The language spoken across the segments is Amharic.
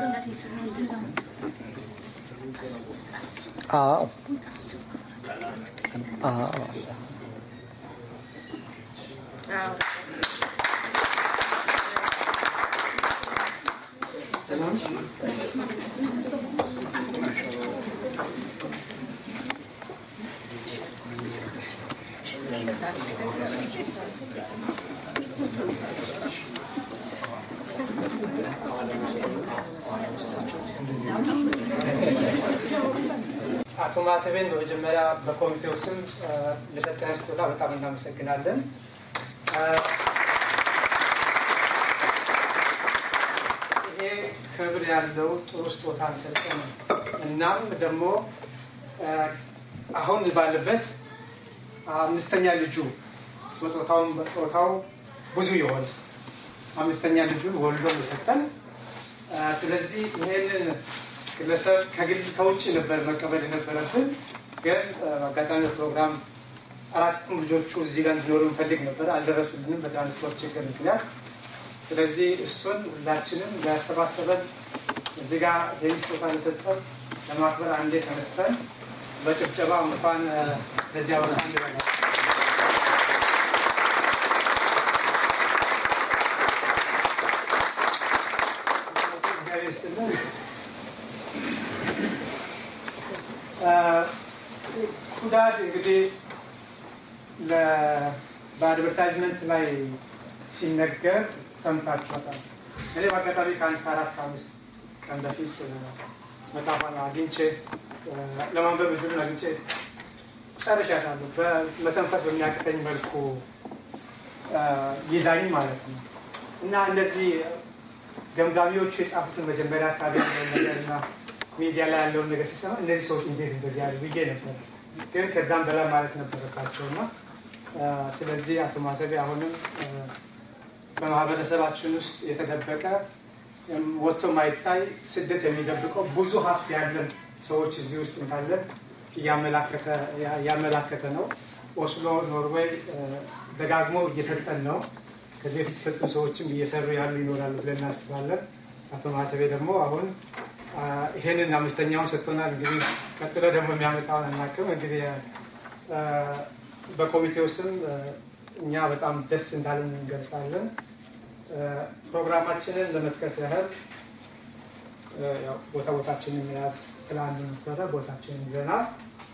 አዎ አዎ አቶ ማተቤን በመጀመሪያ በኮሚቴው ስም ለሰጠን ስጦታ በጣም እናመሰግናለን። ይሄ ክብር ያለው ጥሩ ስጦታ ሰጠን። እናም ደግሞ አሁን ባለበት አምስተኛ ልጁ በጾታውም በጾታው ብዙ የሆነ አምስተኛ ልጁን ወልዶ የሰጠን ስለዚህ ይሄንን ግለሰብ ከግል ከውጭ ነበር መቀበል የነበረብን፣ ግን አጋጣሚ ፕሮግራም አራቱም ልጆቹ እዚህ ጋር እንዲኖሩ እንፈልግ ነበር፣ አልደረሱልንም በትራንስፖርት ችግር ምክንያት። ስለዚህ እሱን ሁላችንም ያሰባሰበን እዚህ ጋር ይህን ስጦታ ለሰጠን ለማክበር አንዴ ተነስተን በጭብጨባ እንኳን ለዚህ አበረታ እንላለን። እግዚአብሔር ይስጥልን። ኩዳድ እንግዲህ በአድቨርታይዝመንት ላይ ሲነገር ሰምታችኋታል። እኔ በአጋጣሚ ከአንድ ከአራት ከአምስት ቀን በፊት መጽሐፏን አግኝቼ ለማንበብ እድሉን አግኝቼ ጨርሻታለሁ። በመተንፈስ በሚያቅተኝ መልኩ ይዛኝ ማለት ነው እና እነዚህ ገምጋሚዎቹ የጻፉትን መጀመሪያ አካባቢ ያለውን ነገር እና ሚዲያ ላይ ያለውን ነገር ሲሰማ እነዚህ ሰዎች እንዴት እንደዚህ ያሉ ብዬ ነበር። ግን ከዛም በላይ ማለት ነበረባቸው እና ስለዚህ አቶ ማተቤ አሁንም በማህበረሰባችን ውስጥ የተደበቀ ወጥቶ ማይታይ ስደት የሚደብቀው ብዙ ሀብት ያለን ሰዎች እዚህ ውስጥ እንዳለን እያመላከተ ነው። ኦስሎ ኖርዌይ ደጋግሞ እየሰጠን ነው። ከዚህ በፊት የሰጡ ሰዎችም እየሰሩ ያሉ ይኖራሉ ብለን እናስባለን። አቶ ማተቤ ደግሞ አሁን ይሄንን አምስተኛውን ሰጥቶናል። እንግዲህ ቀጥሎ ደግሞ የሚያመጣውን አናውቅም። እንግዲህ በኮሚቴው ስም እኛ በጣም ደስ እንዳለን እንገልጻለን። ፕሮግራማችንን ለመጥቀስ ያህል ቦታ ቦታችንን መያዝ ፕላን ነበረ። ቦታችንን ይዘናል።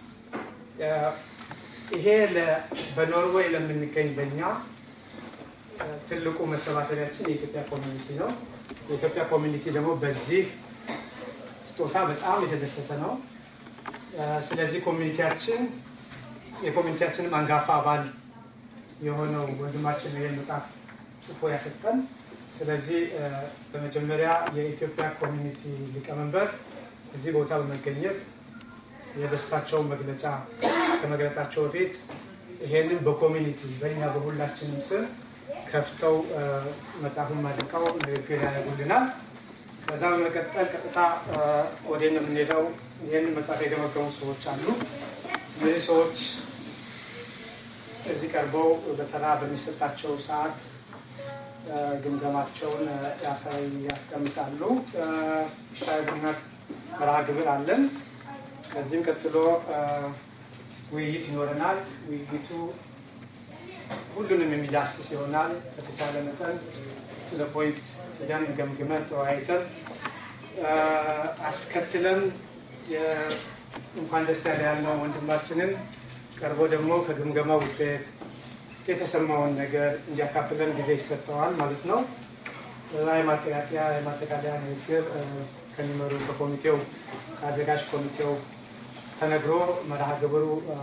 ይሄ በኖርዌይ ለምንገኝ ለኛ ትልቁ መሰባሰቢያችን የኢትዮጵያ ኮሚኒቲ ነው። የኢትዮጵያ ኮሚኒቲ ደግሞ በዚህ ስጦታ በጣም የተደሰተ ነው። ስለዚህ ኮሚኒቲያችን የኮሚኒቲያችንም አንጋፋ አባል የሆነው ወንድማችን ይህን መጽሐፍ ጽፎ ያሰጠን። ስለዚህ በመጀመሪያ የኢትዮጵያ ኮሚኒቲ ሊቀመንበር እዚህ ቦታ በመገኘት የደስታቸውን መግለጫ ከመግለጻቸው በፊት ይሄንን በኮሚኒቲ በእኛ በሁላችንም ስም ከፍተው መጽሐፉን ማድቀው ንግግር ያደርጉልናል። ከዛ በመቀጠል ቀጥታ ወደ የምንሄደው ይህንን መጽሐፍ የገመገሙ ሰዎች አሉ። እነዚህ ሰዎች እዚህ ቀርበው በተራ በሚሰጣቸው ሰዓት ግምገማቸውን ያስቀምጣሉ። ሻይ ቡና መርሃ ግብር አለን። ከዚህም ቀጥሎ ውይይት ይኖረናል። ውይይቱ ሁሉንም የሚዳስስ ይሆናል። ከተቻለ መጠን ለፖይንት ሄደን ገምግመን ተወያይተን አስከትለን እንኳን ደስ ያለ ያልነው ወንድማችንን ቀርቦ ደግሞ ከግምገማ ውጤት የተሰማውን ነገር እንዲያካፍለን ጊዜ ይሰጠዋል ማለት ነው። የማጠቃለያ የማጠቃለያ ንግግር ከሚመሩ ከኮሚቴው ከአዘጋጅ ኮሚቴው ተነግሮ መርሃ ግብሩ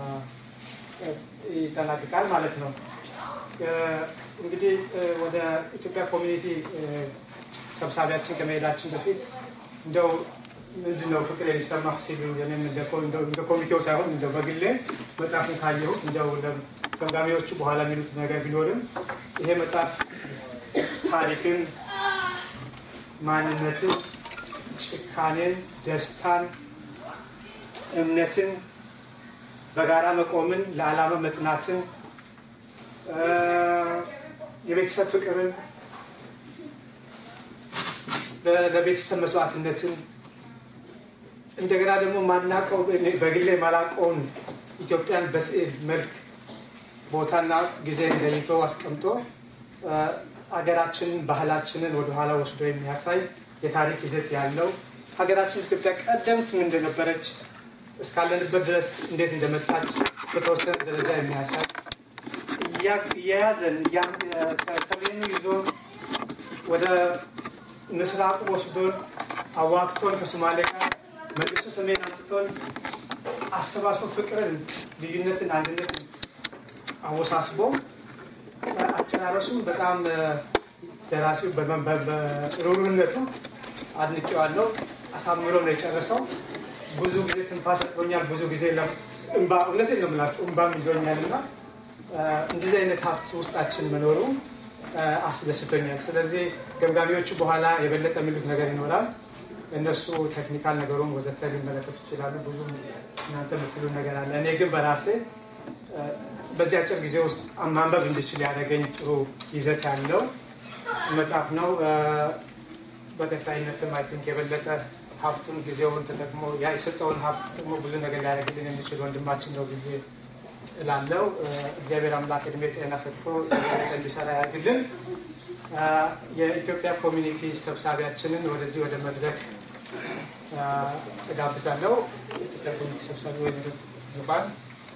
ይጠናቅቃል ማለት ነው። እንግዲህ ወደ ኢትዮጵያ ኮሚኒቲ ሰብሳቢያችን ከመሄዳችን በፊት እንደው ምንድን ነው ፍቅር የሚሰማ ሲሉ እኔም እንደ ኮሚቴው ሳይሆን እንደ በግሌ መጽሐፍን ካየሁት እንደው ገምጋሚዎቹ በኋላ የሚሉት ነገር ቢኖርም ይሄ መጽሐፍ ታሪክን፣ ማንነትን፣ ጭካኔን፣ ደስታን፣ እምነትን፣ በጋራ መቆምን፣ ለዓላማ መጽናትን፣ የቤተሰብ ፍቅርን ለቤተሰብ መስዋዕትነትን እንደገና ደግሞ ማናቀው በግሌ ማላቀውን ኢትዮጵያን በስዕል መልክ ቦታና ጊዜ ለይቶ አስቀምጦ ሀገራችንን ባህላችንን ወደኋላ ወስዶ የሚያሳይ የታሪክ ይዘት ያለው ሀገራችን ኢትዮጵያ ቀደምትም እንደነበረች እስካለንበት ድረስ እንዴት እንደመጣች በተወሰነ ደረጃ የሚያሳይ እየያዘን ከሰሜኑ ይዞ ወደ ምስራቁ ወስዶን አዋቅቶን ከሶማሌ ጋር መልሶ ሰሜን አምጥቶን አሰባስቦ ፍቅርን፣ ልዩነትን፣ አንድነትን አወሳስቦ አጨራረሱ በጣም ደራሲው በሩሩነቱ አድንቄዋለሁ። አሳምሮ ነው የጨረሰው። ብዙ ጊዜ ትንፋሽ ሰጥቶኛል። ብዙ ጊዜ እንባ እውነቴን ነው የምላችሁ እንባም ይዞኛል እና እንደዚህ አይነት ሀብት ውስጣችን መኖሩ አስደስቶኛል። ስለዚህ ገምጋሚዎቹ በኋላ የበለጠ የሚሉት ነገር ይኖራል። እነሱ ቴክኒካል ነገሩን ወዘተ ሊመለከቱ ይችላሉ። ብዙ እናንተ የምትሉ ነገር አለ። እኔ ግን በራሴ በዚህ አጭር ጊዜ ውስጥ ማንበብ እንድችል ያደረገኝ ጥሩ ይዘት ያለው መጽሐፍ ነው። በቀጣይነትም አይ ቲንክ የበለጠ ሀብቱን ጊዜውን ተጠቅሞ ያ የሰጠውን ሀብት ደግሞ ብዙ ነገር ሊያደርግልን የሚችል ወንድማችን ነው ብዬ እላለሁ። እግዚአብሔር አምላክ እድሜ ጤና ሰጥቶ እንዲሰራ ያድርግልን። የኢትዮጵያ ኮሚኒቲ ሰብሳቢያችንን ወደዚህ ወደ መድረክ እጋብዛለሁ። የኢትዮጵያ ኮሚኒቲ ሰብሳቢ ወይ ይባል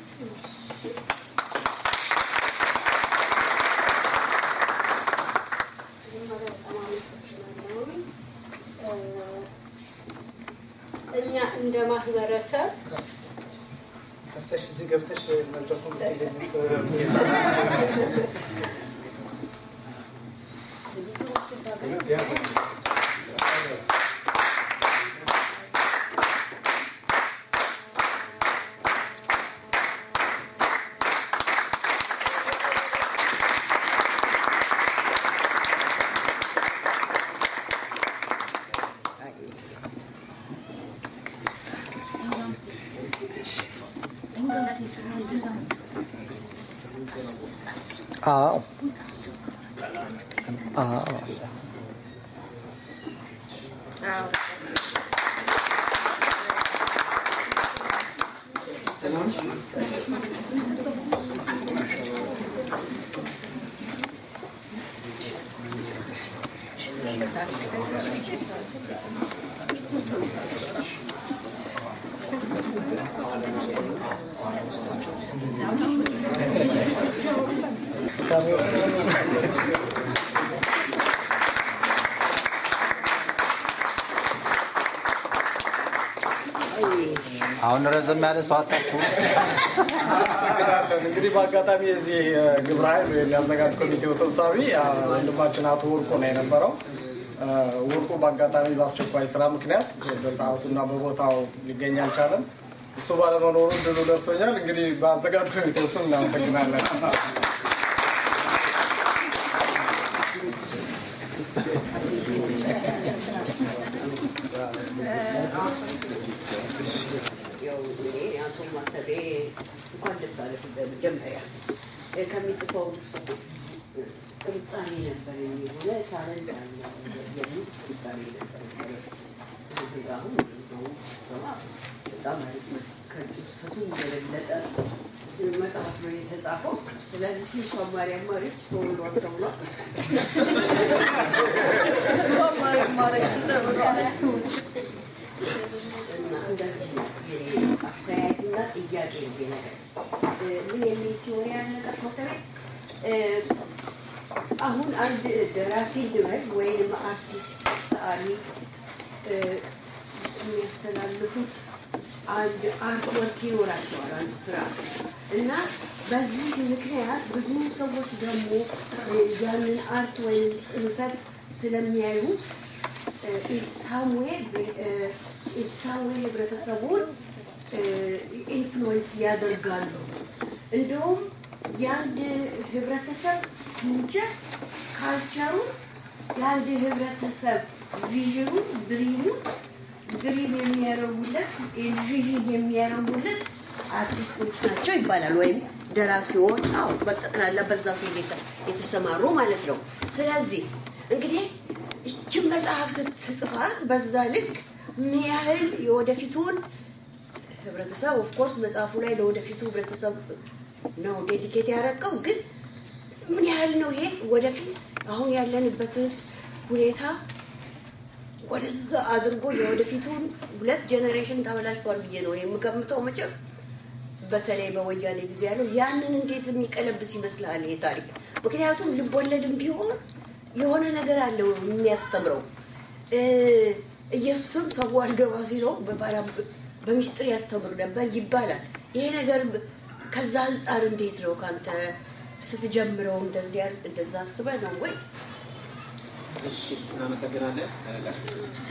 እኛ እንደ ማህበረሰብ ከፍተሽ እዚህ ገብተሽ መድረኩን አዎ አዎ አሁን ረዘም ያለ ሰው አጣችሁ። እንግዲህ በአጋጣሚ የዚህ ግብረ ኃይል ወይም ያዘጋጅ ኮሚቴው ሰብሳቢ ወንድማችን አቶ ወርቁ ነው የነበረው። ወርቁ በአጋጣሚ በአስቸኳይ ስራ ምክንያት በሰዓቱና በቦታው ሊገኝ አልቻለም። እሱ ባለመኖሩ ድሉ ደርሶኛል። እንግዲህ በአዘጋጅ ኮሚቴው ስም እናመሰግናለን። ያው እኔ አቶ ማተቤ እንኳን ደስ አለህ በመጀመሪያ ከሚጽፈው ጥርጣሬ ነበር የሆነ ታለንት አለ የሚል ጥርጣሬ ነበር። አሁን በጣም አሪፍ ነው። ከጭሰቱ የበለጠ መጽሐፍ ነው የተጻፈው። ስለዚህ እሷ ማርያም ማረች ተወልዷል ተብሏል። ማርያም ማረች ተብሏል። እና እንደዚህ ነው የኔ አስተያየትና ጥያቄ ነው ይሄ ነገር። ምን የሚል ቲዎሪ ያለ ነገር ዶክተር አሁን አንድ ደራሲ ድረግ ወይም አርቲስት ሰዓሊ የሚያስተላልፉት አንድ አርት ወርክ ይኖራቸዋል፣ አንድ ስራ እና በዚህ ምክንያት ብዙ ሰዎች ደግሞ ያንን አርት ወይም ጽንፈት ስለሚያዩት ኢንሳምዌል ኢንሳምዌል ህብረተሰቡን ኢንፍሉዌንስ ያደርጋሉ። እንደውም የአንድ ህብረተሰብ ፊውቸር ካልቸሩ የአንድ ህብረተሰብ ቪዥኑ ድሪሙ ድሪም የሚያረጉለት ቪዥን የሚያረጉለት አርቲስቶች ናቸው ይባላል። ወይም ደራሲዎች፣ አዎ በጠቅላላ በዛ ፊልድ የተሰማሩ ማለት ነው። ስለዚህ እንግዲህ ይችን መጽሐፍ ስትጽፋ በዛ ልክ ምን ያህል የወደፊቱን ህብረተሰብ ኦፍኮርስ መጽሐፉ ላይ ለወደፊቱ ህብረተሰብ ነው ዴዲኬት ያደረገው፣ ግን ምን ያህል ነው ይሄ ወደፊት አሁን ያለንበትን ሁኔታ ወደዛ አድርጎ የወደፊቱን ሁለት ጄኔሬሽን ተበላሽቷል ብዬ ነው እኔ የምገምተው። መቼም በተለይ በወያኔ ጊዜ ያለው ያንን እንዴት የሚቀለብስ ይመስልሃል ይሄ ታሪክ? ምክንያቱም ልቦለድም ቢሆን የሆነ ነገር አለው የሚያስተምረው። እ፣ ኢየሱስም ሰው አልገባ ሲለው በባላ- በምስጢር ያስተምር ነበር ይባላል። ይሄ ነገር ከዛ አንጻር እንዴት ነው ከአንተ ስትጀምረው እንደዚያ እንደዛ አስበህ ነው ወይ? እሺ እናመሰግናለን። ጋሽ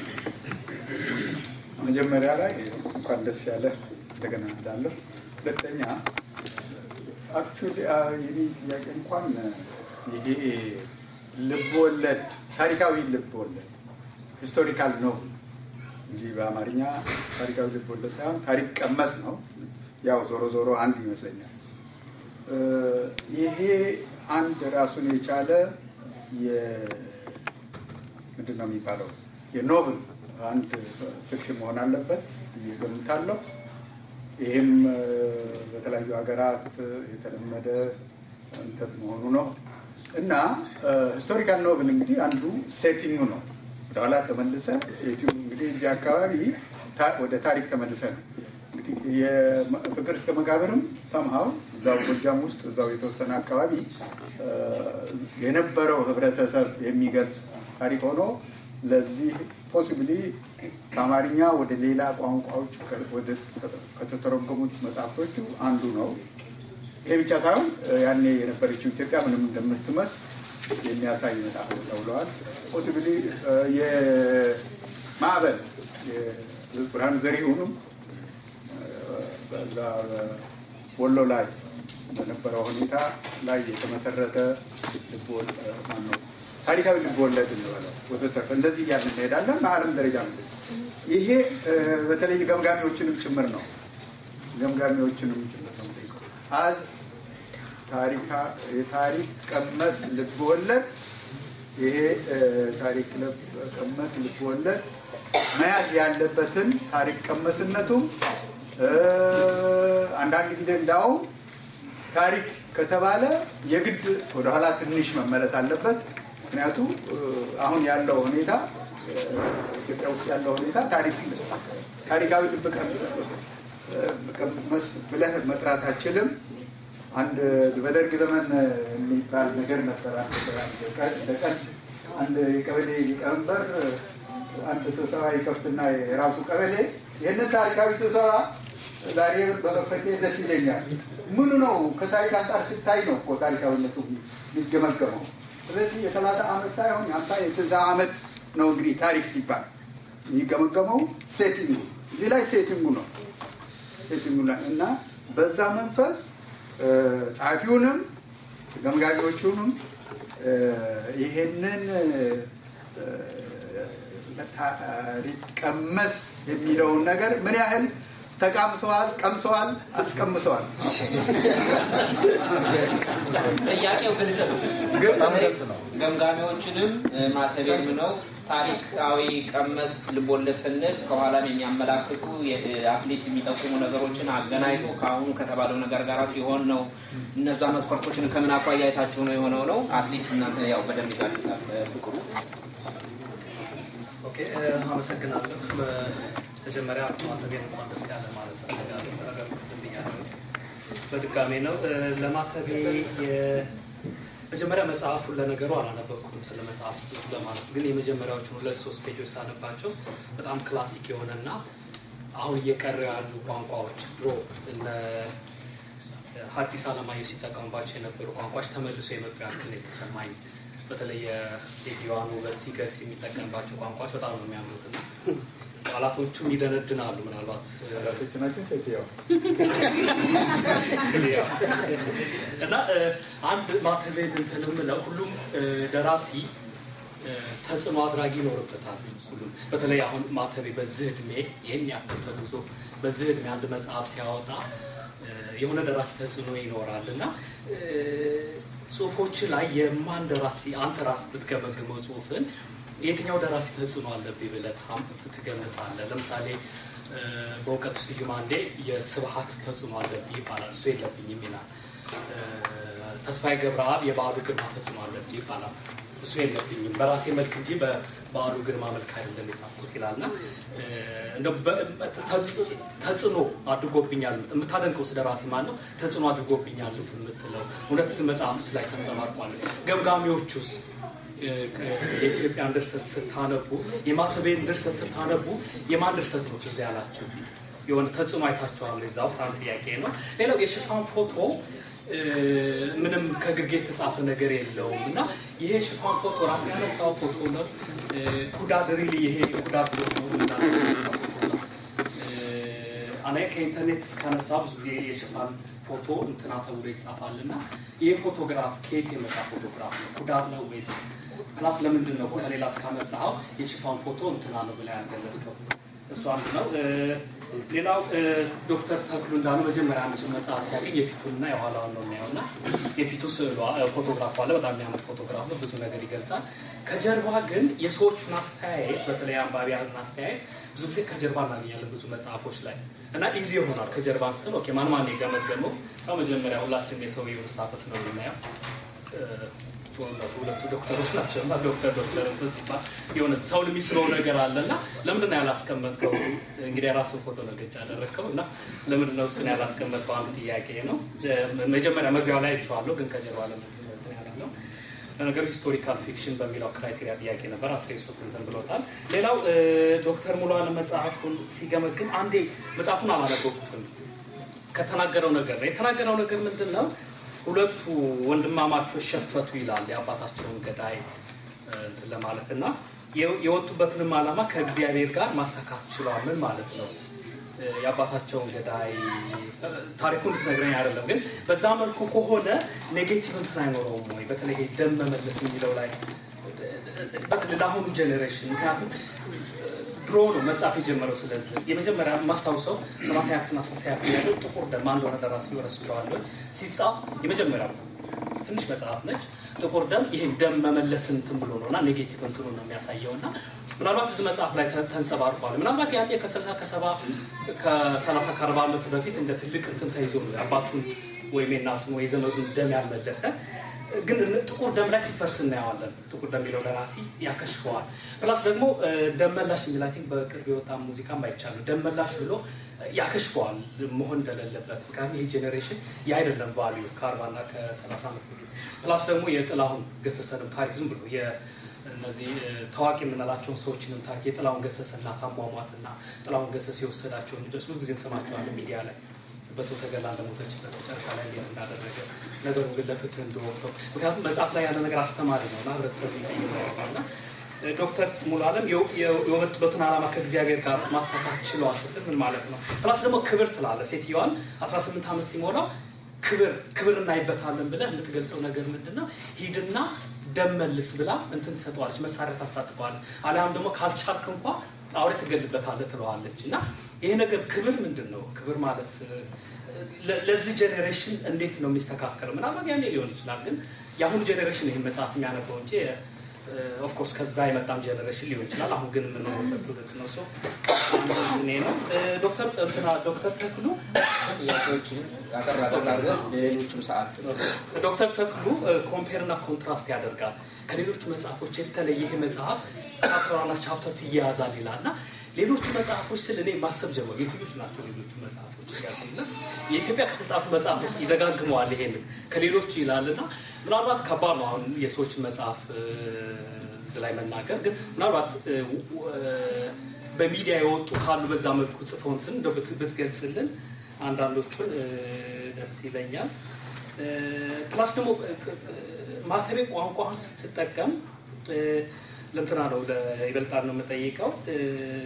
መጀመሪያ ላይ እንኳን ደስ ያለ እንደገና እንዳለሁ። ሁለተኛ አክቹዋሊ የኔ ጥያቄ እንኳን ይሄ ልብ ወለድ ታሪካዊ ልብ ወለድ ሂስቶሪካል ነው እንጂ በአማርኛ ታሪካዊ ልብ ወለድ ሳይሆን ታሪክ ቀመስ ነው። ያው ዞሮ ዞሮ አንድ ይመስለኛል። እ፣ ይሄ አንድ ራሱን የቻለ የ- ምንድን ነው የሚባለው የኖብል አንድ ሴክሽን መሆን አለበት ብዬ እገምታለሁ። ይህም እ፣ በተለያዩ ሀገራት የተለመደ እንትን መሆኑ ነው እና ሂስቶሪካል ኖብል እንግዲህ አንዱ ሴቲንግ ነው። ወደኋላ ተመልሰ ሴቲንግ እንግዲህ እዚህ አካባቢ ታ- ወደ ታሪክ ተመልሰ ነው እንግዲህ የፍቅር እስከ መቃብርም ሰምሃው እዛው ጎጃም ውስጥ እዛው የተወሰነ አካባቢ እ፣ የነበረው ህብረተሰብ የሚገልጽ ታሪክ ሆኖ ለዚህ ፖሲብሊ ከአማርኛ ወደ ሌላ ቋንቋዎች ከ- ወደ ከተተረጎሙት መጽሐፍቶቹ አንዱ ነው። ይሄ ብቻ ሳይሆን እ፣ ያኔ የነበረችው ኢትዮጵያ ምንም እንደምትመስል የሚያሳይ መጽሐፍ ነው ተብለዋል። ፖሲብሊ የማዕበል የብርሃኑ ዘሪሁንም በዛ ወሎ ላይ በነበረው ሁኔታ ላይ የተመሰረተ ልቦወል ማነው ታሪካዊ ልቦወለድ እንበለው ወዘተርፈ እንደዚህ እያልን እንሄዳለን። በዓለም ደረጃ ነው ይሄ እ፣ በተለይ ገምጋሚዎችንም ጭምር ነው ገምጋሚዎችንም ጭምር ነው አዝ ታሪካ የታሪክ ቀመስ ልቦወለድ ይሄ እ፣ ታሪክ ልብ- ቀመስ ልቦወለድ መያዝ ያለበትን ታሪክ ቀመስነቱም እ፣ አንዳንድ ጊዜ እንዳውም ታሪክ ከተባለ የግድ ወደኋላ ትንሽ መመለስ አለበት። ምክንያቱም እ፣ አሁን ያለው ሁኔታ እ፣ ኢትዮጵያ ውስጥ ያለው ሁኔታ ታሪክ ታሪካዊ ልብ ቀመስ ብለህ መጥራት አችልም። አንድ በደርግ ዘመን የሚባል ነገር ነበር። አንድ ቀን- በቀን አንድ የቀበሌ ሊቀመንበር አንድ ስብሰባ ይከፍትና የራሱ ቀበሌ ይህንን ታሪካዊ ስብሰባ ዛሬ በመፈቴ ደስ ይለኛል። ምኑ ነው ከታሪክ አንጻር ሲታይ ነው እኮ ታሪካዊነቱ የሚገመገመው። ስለዚህ የሰላሳ ዓመት ሳይሆን የሀምሳ የስልሳ ዓመት ነው እንግዲህ ታሪክ ሲባል የሚገመገመው ሴቲንጉ እዚህ ላይ ሴቲንጉ ነው ሴቲንጉ ላይ እና በዛ መንፈስ እ፣ ጸሐፊውንም ገምጋሚዎቹንም እ፣ ይሄንን እ፣ ታሪክ ቀመስ የሚለውን ነገር ምን ያህል ተቃምሰዋል፣ ቀምሰዋል፣ አስቀምሰዋል። ጥያቄው ግልጽ ነው። በጣም ግልጽ ነው። ገምጋሚዎችንም እ፣ ማተቤንም ነው ታሪካዊ ቀመስ ልቦለድ ስንል ከኋላም የሚያመላክቱ አትሊስት የሚጠቁሙ ነገሮችን አገናኝቶ ከአሁኑ ከተባለው ነገር ጋር ሲሆን ነው። እነዛ መስፈርቶችን ከምን አኳያ አይታችሁ ነው የሆነው ነው። አትሊስት እናንተ ያው በደንብ ይዛልታል ፍቅሩ ኦኬ እ፣ አመሰግናለሁ። መጀመሪያ ማተቤን እንኳን ደስ ያለ ማለት ፈልጋለሁ። ነገር ቅድም ብያለሁ። በድጋሜ ነው እ፣ ለማተቤ የ- መጀመሪያ መጽሐፉን ለነገሩ አላነበብኩትም ስለ መጽሐፍ ብዙ ለማለት ግን የመጀመሪያዎቹን ሁለት ሶስት ፔጆች ሳነባቸው በጣም ክላሲክ የሆነና አሁን እየቀረ ያሉ ቋንቋዎች ድሮ እነ ሐዲስ ዓለማየሁ ሲጠቀሙባቸው የነበሩ ቋንቋዎች ተመልሶ የመጡ ያክል የተሰማኝ በተለይ የሴትዮዋን ውበት ሲገልጽ የሚጠቀምባቸው ቋንቋዎች በጣም ነው የሚያምሩት እና ቃላቶቹም ይደነድናሉ። ምናልባት ራሶች ናቸው ሴትየዋ እና እ፣ አንድ ማተቤት እንትን የምለው ሁሉም እ፣ ደራሲ እ፣ ተጽዕኖ አድራጊ ይኖርበታል። ሁሉም በተለይ አሁን ማተቤ በዚህ እድሜ ይህን ያክል ተጉዞ በዚህ እድሜ አንድ መጽሐፍ ሲያወጣ እ፣ የሆነ ደራሲ ተጽዕኖ ይኖራል እና እ፣ ጽሁፎች ላይ የማን ደራሲ አንተ ራስ ብትገመግመው ጽሁፍን የትኛው ደራሲ ተጽዕኖ አለብኝ ብለህ ታም- ትገምታለህ? ለምሳሌ እ፣ በእውቀቱ ስዩም አንዴ የስብሀት ተጽዕኖ አለብኝ ይባላል። እሱ የለብኝም ይላል። እ፣ ተስፋዬ ገብረአብ የበዓሉ ግርማ ተጽዕኖ አለብኝ ይባላል። እሱ የለብኝም በራሴ መልክ እንጂ በበዓሉ ግርማ መልክ አይደለም የጻፍኩት ይላልና እ፣ እንደው በ- ተጽ- ተጽዕኖ አድርጎብኛል የምታደንቀው ስለ ራሴ ማን ነው? ተጽዕኖ አድርጎብኛል የምትለው እውነት መጽሐፍስ ላይ ተንጸባርቋል። ገምጋሚዎቹስ እ፣ የኢትዮጵያን ድርሰት ስታነቡ የማተቤን ድርሰት ስታነቡ የማን ድርሰት ነው ትዝ ያላችሁ? የሆነ ተጽዕኖ አይታችኋል? እዛ ውስጥ አንድ ጥያቄ ነው። ሌላው የሽፋን ፎቶ እ፣ ምንም ከግርጌ የተጻፈ ነገር የለውም እና ይሄ ሽፋን ፎቶ ራስ ያነሳው ፎቶ ነው። እ፣ ኩዳድ ሪሊ ይሄ ኩዳድ ፎቶ ነው እና አና ከኢንተርኔት እስካነሳ ብዙ ጊዜ የሽፋን ፎቶ እንትና ተብሎ ይጻፋል እና ይህ ፎቶግራፍ ከየት የመጣ ፎቶግራፍ ነው? ኩዳር ነው ወይስ ፕላስ ለምንድን ነው ከሌላ እስካመጣኸው የሽፋን ፎቶ እንትና ነው ብላ ያልገለጽከው? እሱ አንዱ ነው። እ፣ ሌላው እ፣ ዶክተር ተክሉ እንዳሉ መጀመሪያ አንድ ሰው መጽሐፍ ሲያገኝ የፊቱንና የኋላውን ነው የሚያየው እና የፊቱ ስዕሏ እ፣ ፎቶግራፍ አለ። በጣም የሚያምር ፎቶግራፍ ነው። ብዙ ነገር ይገልጻል። ከጀርባ ግን የሰዎቹን አስተያየት በተለይ አንባቢያንን አስተያየት ብዙ ጊዜ ከጀርባ እናገኛለን ብዙ መጽሐፎች ላይ እና ኢዚ ይሆናል። ከጀርባ አንስተን ኦኬ ማን ማን የገመገመው ያው መጀመሪያ ሁላችን የሰውየውን ስታተስ ነው የምናየው። እ፣ ጦርነቱ ሁለቱ ዶክተሮች ናቸው እና ዶክተር ዶክተር እንትን ሲባል የሆነ ሰው የሚስበው ነገር አለ እና ለምንድን ነው ያላስቀመጥከው? እንግዲህ የራስን ፎቶ ነው ገጭ ያደረግከው እና ለምንድን ነው እሱን ያላስቀመጥከው? አንዱ ጥያቄ ነው። እ፣ መጀመሪያ መግቢያው ላይ አይቼዋለሁ፣ ግን ከጀርባ ለምንድን ነው እንትን ያላለው? ለነገሩ ሂስቶሪካል ፊክሽን በሚለው ክራይቴሪያ ጥያቄ ነበር። አቶ ዩሱፍ እንትን ብሎታል። ሌላው እ፣ ዶክተር ሙሉ አለም መጽሐፉን ሲገመግም አንዴ መጽሐፉን አላነበብኩትም ከተናገረው ነገር ነው የተናገረው ነገር ምንድን ነው? ሁለቱ ወንድማማቾች ሸፈቱ ይላል የአባታቸውን ገዳይ እ፣ እንትን ለማለት እና የ- የወጡበትንም ዓላማ ከእግዚአብሔር ጋር ማሳካት ችለዋል። ምን ማለት ነው? እ፣ የአባታቸውን ገዳይ እ፣ ታሪኩን ልትነግረኝ አይደለም፣ ግን በዛ መልኩ ከሆነ ኔጌቲቭ እንትን አይኖረውም ወይ? በተለይ ይሄ ደም መመለስ የሚለው ላይ በተለይ ለአሁኑ ጄኔሬሽን ምክንያቱም ድሮ ነው መጽሐፍ የጀመረው። ስለዚህ የመጀመሪያ ማስታውሰው ሰማንያ ያክልና ስልሳ ያክል ያለው ጥቁር ደም አንድ ሆነ ደራሲ ረስቸዋለሁ ሲጻፍ የመጀመሪያው ትንሽ መጽሐፍ ነች። ጥቁር ደም ይሄን ደም መመለስ እንትን ብሎ ነው እና ኔጌቲቭ እንትኑ ነው የሚያሳየው እና ምናልባት እዚህ መጽሐፍ ላይ ተ- ተንጸባርቋል። ምናልባት ያኔ ከስልሳ ከሰባ ከሰላሳ ከአርባ ዓመት በፊት እንደ ትልቅ እንትን ተይዞ ነው የአባቱን ወይም የእናቱን ወይ የዘመዱን ደም ያልመለሰ ግን ጥቁር ደም ላይ ሲፈርስ እናየዋለን። ጥቁር ደም የሚለው ደራሲ ያከሽፈዋል። ፕላስ ደግሞ እ፣ ደም መላሽ የሚል አይ ቲንክ በቅርብ የወጣ ሙዚቃም አይቻልም። ደም መላሽ ብሎ እ፣ ያከሽፈዋል መሆን እንደሌለበት። ምክንያቱም ይህ ጄኔሬሽን የአይደለም ቫልዩ ከአርባና ከሰላሳ ዓመት በፊት ፕላስ ደግሞ የጥላሁን ገሰሰንም ታሪክ ዝም ብሎ የ- እነዚህ እ፣ ታዋቂ የምንላቸውን ሰዎችንም ታሪክ የጥላሁን ገሰሰና ታሟሟትና ጥላሁን ገሰሰ የወሰዳቸውን ልጆች ብዙ ጊዜ እንሰማቸዋለን ሚዲያ ላይ በሰው ተገላ እንደሞተችበት መጨረሻ ላይ እንዴት እንዳደረገ ነገሩ ግን ለፍትህ እንደወቅተው ምክንያቱም መጽሐፍ ላይ ያለ ነገር አስተማሪ ነው እና ህብረተሰቡ ይቀይረዋልና ዶክተር ሙሉ አለም የው- የው- የወጡበትን ዓላማ ከእግዚአብሔር ጋር ማሳካት ችለዋል ስትል ምን ማለት ነው? ፕላስ ደግሞ ክብር ትላለ ሴትዮዋን 18 ዓመት ሲሞላው ክብር ክብር እናይበታለን ብለህ የምትገልጸው ነገር ምንድን ነው? ሂድና ደም መልስ ብላ እንትን ትሰጠዋለች፣ መሳሪያ ታስታጥቀዋለች። አሊያም ደግሞ ካልቻልክ እንኳ አውሬ ትገልበታለህ ትለዋለች። እና ይሄ ነገር ክብር ምንድን ነው? ክብር ማለት እ፣ ለ- ለዚህ ጄኔሬሽን እንዴት ነው የሚስተካከለው? ምናልባት ያኔ ሊሆን ይችላል፣ ግን የአሁኑ ጄኔሬሽን ይህን መጽሐፍ የሚያነበው እንጂ ኦፍኮርስ ከዛ የመጣም ጄኔሬሽን ሊሆን ይችላል። አሁን ግን የምንኖርበት ትውልድ ነው። ሰው እኔ ነው እ፣ ዶክተር እንትና ዶክተር ተክሉ ጥያቄዎችን አጠር አጠር አድርገን ለሌሎችም ሰዓት ዶክተር ተክሉ ኮምፔር እና ኮንትራስት ያደርጋል። ከሌሎቹ መጽሐፎች የተለየ ይሄ መጽሐፍ ቻፕተርና ቻፕተርቱ ይያያዛል ይላል እና ሌሎቹ መጽሐፎች ስል እኔ ማሰብ ጀመሩ። የትኞቹ ናቸው ሌሎቹ መጽሐፎች ያሉና የኢትዮጵያ ከተጻፉ መጽሐፎች ይደጋግመዋል ይሄንን ከሌሎቹ ይላል እና ምናልባት ከባድ ነው አሁን የሰዎችን መጽሐፍ እ፣ እዚህ ላይ መናገር ግን ምናልባት እ፣ ው- እ፣ በሚዲያ የወጡ ካሉ በዛ መልኩ ጽፈው እንትን እንደው ብት- ብትገልጽልን አንዳንዶቹን እ፣ ደስ ይለኛል። እ፣ ፕላስ ደግሞ እ፣ እ፣ ማተቤ ቋንቋን ስትጠቀም እ፣ ለእንትና ነው ይበልጣል ነው የምጠይቀው እ፣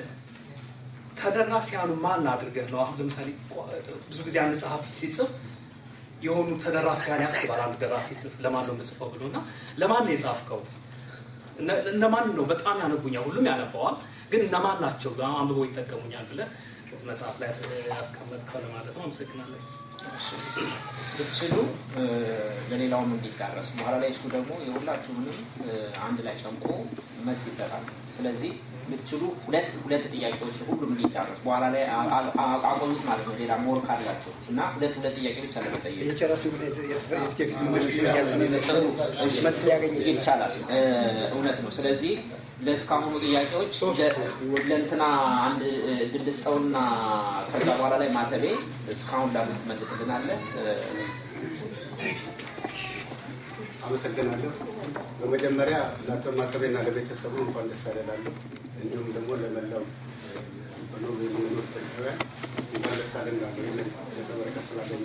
ተደራሲያኑ ማን አድርገህ ነው? አሁን ለምሳሌ ቋ- ብዙ ጊዜ አንድ ጸሐፊ ሲጽፍ የሆኑ ተደራሲያን ያስባል። አንድ ደራሲ ሲጽፍ ለማን ነው የምጽፈው ብሎ እና ለማን ነው የጻፍከው? እነ- እነማን ነው በጣም ያነቡኛል፣ ሁሉም ያነባዋል፣ ግን እነማን ናቸው አንብበው ይጠቀሙኛል ብለህ እዚህ መጽሐፍ ላይ ያስቀመጥከው ለማለት ነው። አመሰግናለሁ። ብትችሉ እ፣ ለሌላውም እንዲዳረስ በኋላ ላይ እሱ ደግሞ የሁላችሁንም እ፣ አንድ ላይ ጨምቆ መልስ ይሰጣል። ስለዚህ ብትችሉ ሁለት ሁለት ጥያቄዎች ሁሉም እንዲዳረስ በኋላ ላይ አ- አ- አ- አቆዩት ማለት ነው። ሌላ ሞር ካላቸው እና ሁለት ሁለት ጥያቄ ብቻ ለመጠየቅ የጨረስን የፊት መልስ ሊያገኝ ይችላል። ይቻላል። እ፣ እውነት ነው። ስለዚህ ለእስካሁኑ ጥያቄዎች ለ- ለእንትና አንድ እ፣ ድል ስጠውና ከዛ በኋላ ላይ ማተቤ እስካሁን ላሉት ትመልስልናለህ። እ፣ አመሰግናለሁ። በመጀመሪያ ለአቶ ማተቤና ለቤተሰቡ እንኳን ደስ አደላለሁ። እንዲሁም ደግሞ ለመላው በኖርዌይ የሚኖሩ ኢትዮጵያውያን እንኳን ደስ አለን እላለሁ። ይህንን በረከት ስላገኘ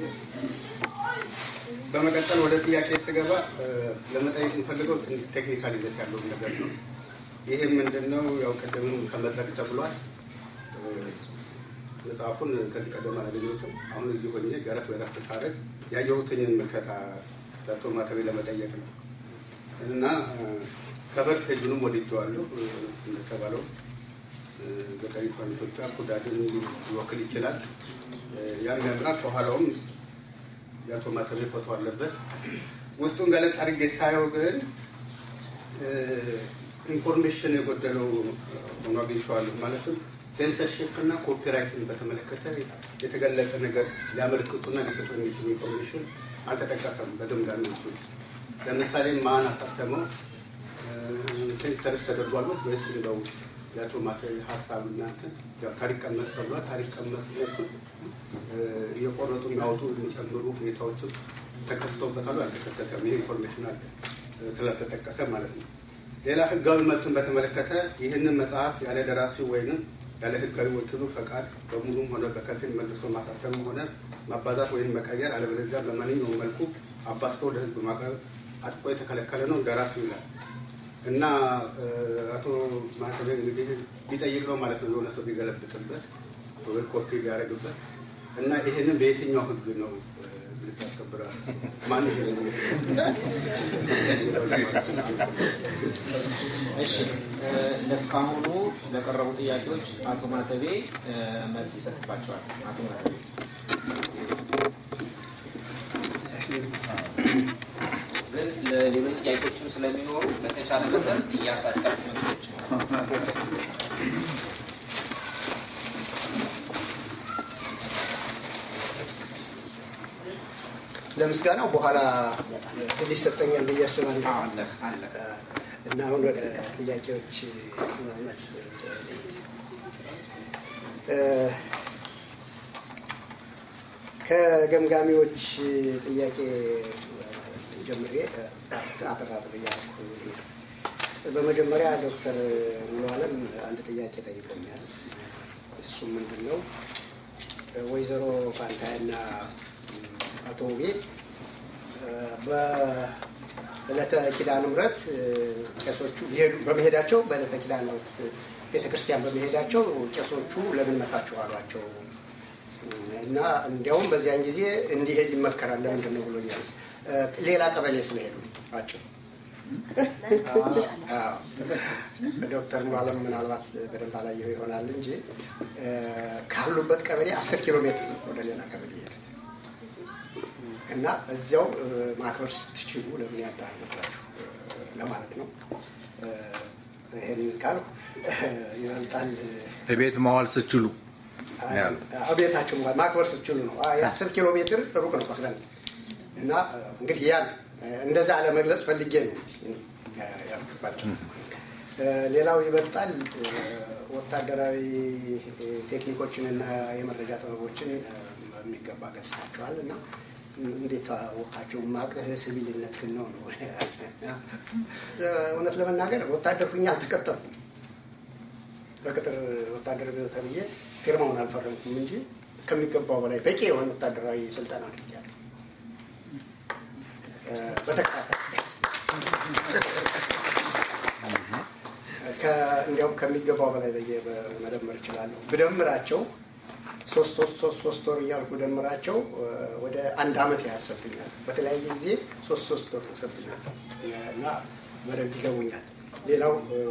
በመቀጠል ወደ ጥያቄ ስገባ እ፣ ለመጠየቅ የምፈልገው ትንሽ ቴክኒካል ይዘት ያለውን ነገር ነው። ይህም ምንድን ነው? ያው ቅድምም ከመድረክ ተብሏል። እ፣ መጽሐፉን ከዚህ ቀደም አላገኘሁትም። አሁን እዚህ ሆኜ ገረፍ ገረፍ ሳደርግ ያየሁትኝን ምልከታ ለአቶ ማተቤ ለመጠየቅ ነው እና ከበር ፔጁንም ወድጀዋለሁ። እ፣ እንደተባለው እ፣ ገጠሪቷን ኢትዮጵያ ኩዳድን ሊወክል ይችላል። እ፣ ያን ያምራ ከኋላውም የአቶ ማተቤ ፎቶ አለበት። ውስጡን ገለጥ አድርጌ ሳየው ግን እ፣ ኢንፎርሜሽን የጎደለው ሆኖ አግኝቼዋለሁ። ማለትም ሴንሰርሽፕ እና ኮፒራይትን በተመለከተ የተገለጸ ነገር ሊያመለክቱና ሊሰጡ የሚችሉ ኢንፎርሜሽን አልተጠቀሰም በግምጋሜዎቹ ውስጥ። ለምሳሌ ማን አሳተመው፣ ሴንሰርስ ተደርጓል ወይስ እንደው የአቶ ማተቤ ሀሳብ እናንተ ያው ታሪክ ቀመስ ተብሏል። ታሪክ ቀመስነቱ እየቆረጡ የሚያወጡ የሚጨምሩ ሁኔታዎችም ተከስተውበታሉ። አልተከሰተም። ይህ ኢንፎርሜሽን አለ ስላልተጠቀሰ ማለት ነው። ሌላ ህጋዊ መብትን በተመለከተ ይህንን መጽሐፍ ያለ ደራሲው ወይንም ያለ ህጋዊ ወኪሉ ፈቃድ በሙሉም ሆነ በከፊል መልሶ ማሳተምም ሆነ ማባዛት ወይም መቀየር አለበለዚያ በማንኛውም መልኩ አባዝቶ ለህዝብ ማቅረብ አጥቆ የተከለከለ ነው ደራሲው ይላል እና እ፣ አቶ ማተቤ እንግዲህ ቢጠይቅ ነው ማለት ነው የሆነ ሰው ቢገለብጥበት ወይ ኮፒ ቢያደርግበት እና ይህንን በየትኛው ህግ ነው እ፣ ልታስከብራል? ማን ይሄንን እሺ እ፣ ለእስካሁኑ ለቀረቡ ጥያቄዎች አቶ ማተቤ እ፣ መልስ ይሰጥባቸዋል። አቶ ማተቤ ግን ለሌሎች ጥያቄዎችም ስለሚኖሩ በተቻለ መጠን እያሳጠር መልሶች ለምስጋናው በኋላ ድል ይሰጠኛል ብዬ አስባለሁ። አለ አለ እና አሁን ወደ ጥያቄዎች መልስ ልሂድ። እ፣ ከገምጋሚዎች ጥያቄ ጀምሬ አጠራጥር እያልኩ ልሂድ። በመጀመሪያ ዶክተር ሙሉ አለም አንድ ጥያቄ ጠይቆኛል። እሱም ምንድን ነው ወይዘሮ ፋንታያና አቶ ውቤ በዕለተ ኪዳነ ምሕረት ቄሶቹ ሊሄዱ በመሄዳቸው በዕለተ ኪዳነ ምሕረት ቤተ ክርስቲያን በመሄዳቸው ቄሶቹ ለምን መታችሁ አሏቸው እና እንዲያውም በዚያን ጊዜ እንዲሄድ ይመከራል ለምንድን ነው ብሎኛል። ሌላ ቀበሌ ስለሄዱ አጭር ዶክተር ሙሉዓለም ምናልባት በደንብ አላየው ይሆናል እንጂ ካሉበት ቀበሌ አስር ኪሎ ሜትር ነው ወደ ሌላ ቀበሌ የሄዱት እና እዚያው ማክበር ስትችሉ ለምን ያዳርጉላችሁ ለማለት ነው። ይህን ካልኩ ይበልጣል ቤት መዋል ስችሉ ቤታችሁ ማክበር ስትችሉ ነው። የአስር ኪሎ ሜትር ሩቅ ነው ከክረምት እና እንግዲህ ያን እንደዛ ለመግለጽ ፈልጌ ነው ያልኩባቸው። ሌላው ይበልጣል ወታደራዊ ቴክኒኮችን እና የመረጃ ጥበቦችን በሚገባ ገጽታቸዋል እና እንዴት አወቃቸው? ማቅህ ሲቪልነት ግን ነው ነው። እውነት ለመናገር ወታደር ሁኜ አልተቀጠርኩም። በቅጥር ወታደር ተብዬ ፊርማውን አልፈረምኩም እንጂ ከሚገባው በላይ በቂ የሆነ ወታደራዊ ስልጠና አድርጌያለሁ። በተከታታይ እንዲያውም ከሚገባው በላይ በየ መደመር እችላለሁ። ብደምራቸው ሶስት ሶስት ሶስት ሶስት ወር እያልኩ ደምራቸው ወደ አንድ አመት ያህል ሰልጥኛል። በተለያየ ጊዜ ሶስት ሶስት ወር ሰልጥኛል እና በደንብ ይገቡኛል። ሌላው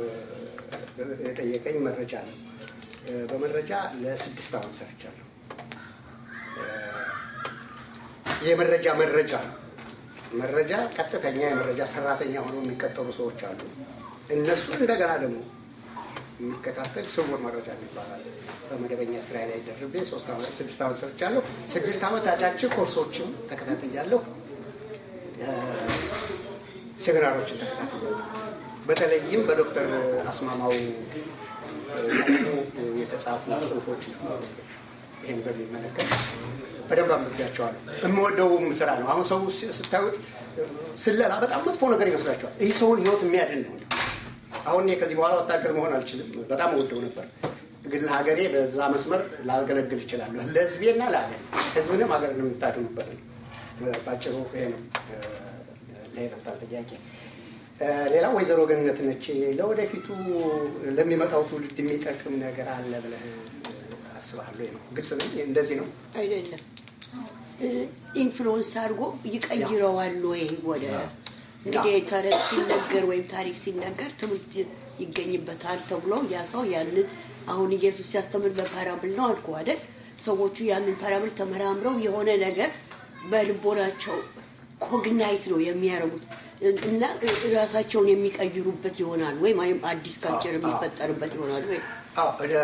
የጠየቀኝ መረጃ ነው። በመረጃ ለስድስት አመት ሰርቻለሁ። የመረጃ መረጃ ነው። መረጃ ቀጥተኛ የመረጃ ሰራተኛ ሆነው የሚቀጠሩ ሰዎች አሉ። እነሱ እንደገና ደግሞ የሚከታተል ስውር መረጃ ይባላል። በመደበኛ ስራ ላይ ደርቤ ሶስት ዓመት ስድስት ዓመት ሰርቻለሁ። ስድስት ዓመት አጫጭር ኮርሶችን ተከታትያለሁ። እ፣ ሴሚናሮችን ተከታትያለሁ። በተለይም በዶክተር አስማማው እ፣ የተጻፉ ጽሁፎች ነበሩ። ይህን በሚመለከት በደንብ አንብቤያቸዋለሁ። የምወደውም ስራ ነው። አሁን ሰው ስ- ስታዩት ስለላ በጣም መጥፎ ነገር ይመስላቸዋል። ይህ ሰውን ህይወት የሚያድን ነው። አሁን እኔ ከዚህ በኋላ ወታደር መሆን አልችልም። በጣም ወደው ነበር፣ ግን ለሀገሬ በዛ መስመር ላገለግል ይችላለሁ። ለህዝቤና ለሀገር ህዝብንም ሀገርን የምታድኑበት ነው። ባጭሩ ይሄ ነው እ፣ ለይበልጣል ጥያቄ። እ፣ ሌላው ወይዘሮ ገነት ነች። ለወደፊቱ ለሚመጣው ትውልድ የሚጠቅም ነገር አለ ብለህ አስባለሁ ነው። ግልጽ ነው። እንደዚህ ነው። አይደለም ኢንፍሉወንስ አድርጎ ይቀይረዋል ወይ ወደ እንግዲህ ተረት ሲነገር ወይም ታሪክ ሲነገር ትምህርት ይገኝበታል ተብሎ ያ ሰው ያንን አሁን ኢየሱስ ሲያስተምር በፓራብል ነው አልኩ አይደል? ሰዎቹ ያንን ፓራብል ተመራምረው የሆነ ነገር በልቦናቸው ኮግናይት ነው የሚያደርጉት እና ራሳቸውን የሚቀይሩበት ይሆናል ወይ ወይም አዲስ ካልቸር የሚፈጠርበት ይሆናል ወይ? አዎ ወደ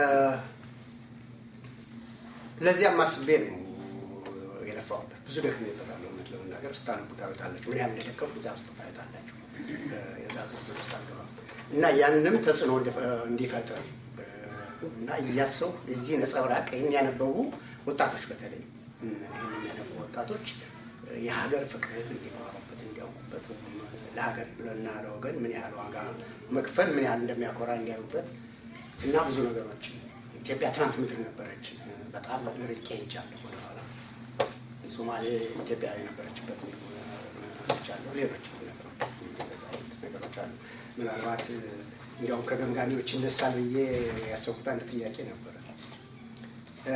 ለዚያም አስቤ ነው የለፋሁበት። ብዙ ደክሜበታለሁ። እውነት ለመናገር ስታነቡ ታዩታላችሁ ምን ያህል እንደደከምኩ እዚያ ውስጥ ታዩታላችሁ። እ፣ የዛ ዝርዝር ውስጥ አልገባም እና ያንም ተጽዕኖ እንዲፈ- እንዲፈጥር እ፣ እና እያሰው የዚህ ነጸብራቅ ይህን ያነበቡ ወጣቶች በተለይ እ፣ ይህን የሚያነቡ ወጣቶች እ፣ የሀገር ፍቅርን እንዲማሩበት እንዲያውቁበት እ፣ ለሀገር እና ለወገን ምን ያህል ዋጋ መክፈል ምን ያህል እንደሚያኮራ እንዲያዩበት እና ብዙ ነገሮች ኢትዮጵያ ትናንት ምድር ነበረች። በጣም ርቄ ሄጃለሁ ወደኋላ። ሶማሌ ኢትዮጵያ የነበረችበት አንስቻለሁ። ሌሎች ነገሮች እንደዛ አይነት ነገሮች አሉ። ምናልባት እንዲያውም ከገምጋሚዎች ይነሳል ብዬ ያሰብኩት አንድ ጥያቄ ነበረ። እ፣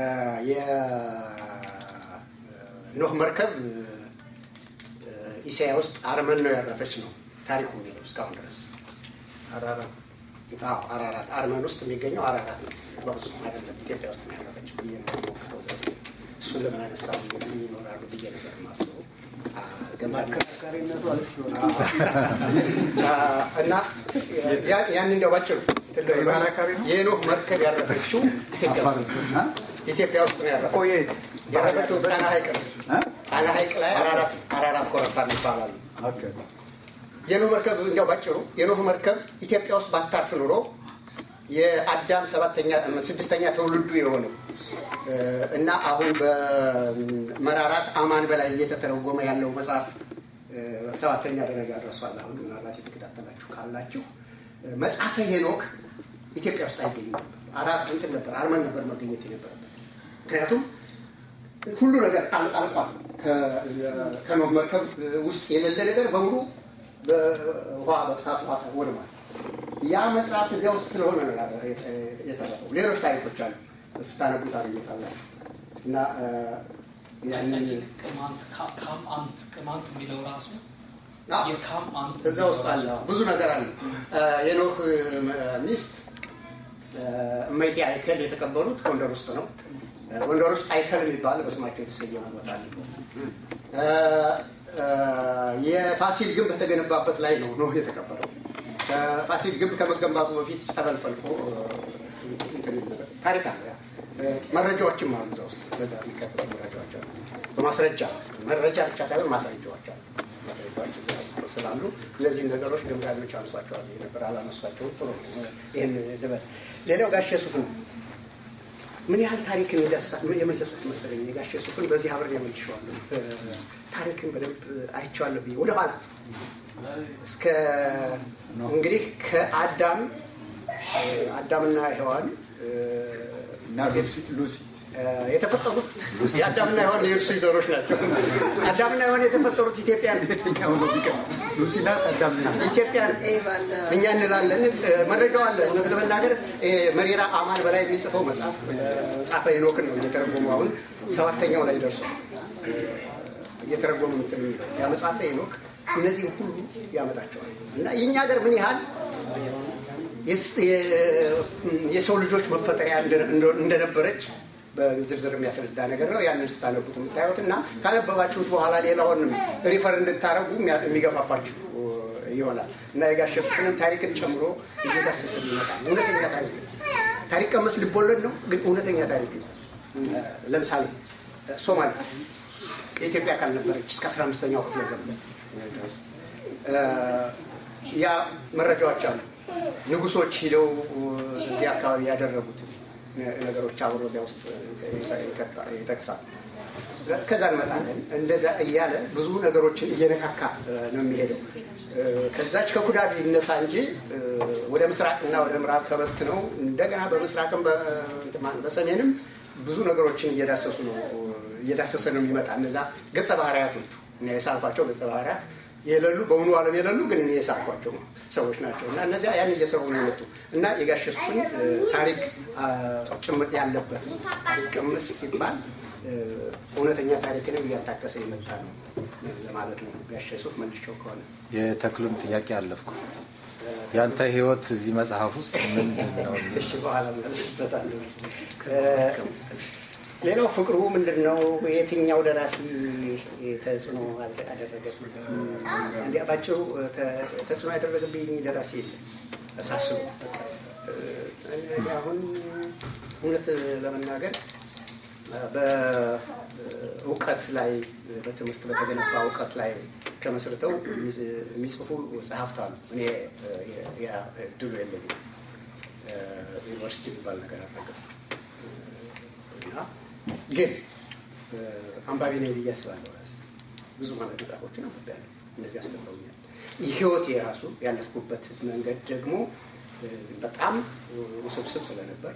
የኖህ መርከብ እ፣ ኢሳያ ውስጥ አርመን ነው ያረፈች ነው ታሪኩ የሚለው እስካሁን ድረስ አራራት አዎ አራራት አርመን ውስጥ የሚገኘው አራራት ነው። በፍጹም አይደለም ኢትዮጵያ ውስጥ ነው ያረፈች ብዬ ነው የምሞክተው ዘ እሱን ለምን አነሳ ብዬ ምን ይኖራሉ ብዬ ነበር የማስበው። አ፣ ገማድ አከራካሪነቱ አሪፍ ይሆናል። እና ያ- ያን እንደው ባጭሩ ትልቅ ነው። ተከራካሪ ነው? የኖህ መርከብ ያረፈችው ኢትዮጵያ አፋር ውስጥ እ? ኢትዮጵያ ውስጥ ነው ያረፈችው። ቆየ ያረፈችው ጣና ሐይቅ ነው። እ? ጣና ሐይቅ ላይ አራራት አራራት ኮረብታ ይባላሉ። ኦኬ። የኖህ መርከብ እንዲያው ባጭሩ የኖህ መርከብ ኢትዮጵያ ውስጥ ባታርፍ ኑሮ የአዳም ሰባተኛ ስድስተኛ ትውልዱ የሆነው እ፣ እና አሁን በመራራት አማን በላይ እየተተረጎመ ያለው መጽሐፍ እ፣ ሰባተኛ ደረጃ ደርሷል። አሁን ምናልባት የተከታተላችሁ ካላችሁ እ፣ መጽሐፈ ሄኖክ ኢትዮጵያ ውስጥ አይገኝም ነበር። አራት እንትን ነበር አርመን ነበር መገኘት የነበረበት ምክንያቱም ሁሉ ነገር አል- አልቋል። ከ- ከኖህ መርከብ ውስጥ የሌለ ነገር በሙሉ በውሃ በጥፋት ውሃ ወድሟል። ያ መጽሐፍ እዚያ ውስጥ ስለሆነ ነው ያ- የተ- የተረፈው። ሌሎች ታሪኮች አሉ ስታነቡ ታገኙታላችሁ። እና እ፣ ያንን ቅማንት ካ- ካም አንት ቅማንት የሚለው ራሱ አዎ፣ የካም አንት እዛ ውስጥ አለ ብዙ ነገር አለ። እ፣ የኖህ እ፣ ሚስት እ፣ እመይቴ አይከል የተቀበሩት ጎንደር ውስጥ ነው። እ፣ ጎንደር ውስጥ አይከል የሚባል በስማቸው የተሰየመ ቦታ አለ። እ፣ እ፣ የፋሲል ግንብ በተገነባበት ላይ ነው ኖህ የተቀበረው። እ፣ ፋሲል ግንብ ከመገንባቱ በፊት ጸበል ፈልቆ እ፣ እንትን ይል ነበር። ታሪክ አለ። ያ። እ፣ መረጃዎችም አሉ እዛ ውስጥ በዛ የሚከተሉ መረጃዎች አሉ። በማስረጃ መረጃ ብቻ ሳይሆን ማስረጃዎች አሉ። ማስረጃዎች እዛ ውስጥ ስላሉ እነዚህን ነገሮች ገምጋሚዎች አነሷቸዋል ነበር አላነሷቸውም። ጥሩ ነው። ይህን ልበል። ሌላው ጋሼ ሱፍ ነው። ምን ያህል ታሪክን ይደርሳል የመለሱት መሰለኝ። የጋሼ ሱፍን በዚህ አብሬ የመልሼዋለሁ። እ፣ ታሪክን በደንብ አይቼዋለሁ ብዬ ወደኋላ እስከ እንግዲህ ከአዳም እ፣ አዳምና ሔዋን እ፣ እና ሉሲ ሉሲ እ፣ የተፈጠሩት የአዳምና ሔዋን የእርሱ ዘሮች ናቸው። አዳምና ሔዋን የተፈጠሩት ኢትዮጵያ ነው። የትኛው ነው ቢቀር ሉሲ ናት አዳምና ኢትዮጵያ እኛ እንላለን። እ፣ መረጃው አለ። እውነት ለመናገር እ፣ መሪራ አማን በላይ የሚጽፈው መጽሐፍ እ፣ መጽሐፈ ሄኖክን ነው እየተረጎሙ አሁን ሰባተኛው ላይ ደርሷል። እ፣ እየተረጎሙ እንትን የሚለው ያ መጽሐፈ ሄኖክ እነዚህም ሁሉ ያመጣቸዋል እና የእኛ ሀገር ምን ያህል የስ- የ- የሰው ልጆች መፈጠሪያ እንደ- እንደ- እንደነበረች በዝርዝር የሚያስረዳ ነገር ነው። ያንን ስታነቡት የምታዩት እና ካነበባችሁት በኋላ ሌላውን ሪፈር እንድታረጉ የሚገፋፋችሁ ይሆናል እና የጋሽ ፍቅርን ታሪክን ጨምሮ እየዳሰሰ ይመጣል። እውነተኛ ታሪክ ነው። ታሪክ ቀመስ ልቦለድ ነው፣ ግን እውነተኛ ታሪክ ነው። ለምሳሌ ሶማሌ የኢትዮጵያ አካል ነበረች እስከ 15ኛው ክፍለ ዘመን ድረስ ያ መረጃዎች አሉ። ንጉሶች ሂደው እዚህ አካባቢ ያደረጉት ነገሮች አብሮ እዚያ ውስጥ ይጠቅሳል። ከዛ እንመጣለን። እንደዛ እያለ ብዙ ነገሮችን እየነካካ ነው የሚሄደው። ከዛች ከኩዳድ ይነሳ እንጂ ወደ ምስራቅና ወደ ምዕራብ ተበትነው እንደገና በምስራቅም በሰሜንም ብዙ ነገሮችን እየዳሰሱ ነው እየዳሰሰ ነው የሚመጣ እነዛ ገጸ ባህርያቶቹ እና የሳልኳቸው ገጸ ባህርያት የሌሉ በእውኑ ዓለም የሌሉ ግን እኔ የሳልኳቸው ሰዎች ናቸው እና እነዚያ ያን እየሰሩ ነው የመጡ እና የጋሸሱን ታሪክ ጭምር ያለበት ነው። ታሪክ ቅምስ ሲባል እውነተኛ ታሪክንም እያጣቀሰ የመጣ ነው ለማለት ነው። ጋሽ ሱፍ መልሼው ከሆነ የተክሉን ጥያቄ አለፍኩ። ያንተ ህይወት እዚህ መጽሐፍ ውስጥ ምንድን ነው? እሺ፣ በኋላ መልስበታለሁ። ሌላው ፍቅሩ ምንድን ነው? የትኛው ደራሲ ተጽዕኖ አደረገ? እንዲ ባጭሩ ተጽዕኖ ያደረገብኝ ደራሲ የለም ሳስቡ። አሁን እውነት ለመናገር በእውቀት ላይ በትምህርት በተገነባ እውቀት ላይ ተመስርተው የሚጽፉ ጸሐፍት አሉ። እኔ እድሉ የለኝም። ዩኒቨርሲቲ የሚባል ነገር አልረገፍ እና ግን አንባቢ ነኝ ብዬ አስባለሁ። ራሴ ብዙ ማለት መጽሐፎችን አንብቤያለሁ። እነዚህ አስተምረውኛል። ህይወት የራሱ ያለፍኩበት መንገድ ደግሞ በጣም ውስብስብ ስለነበር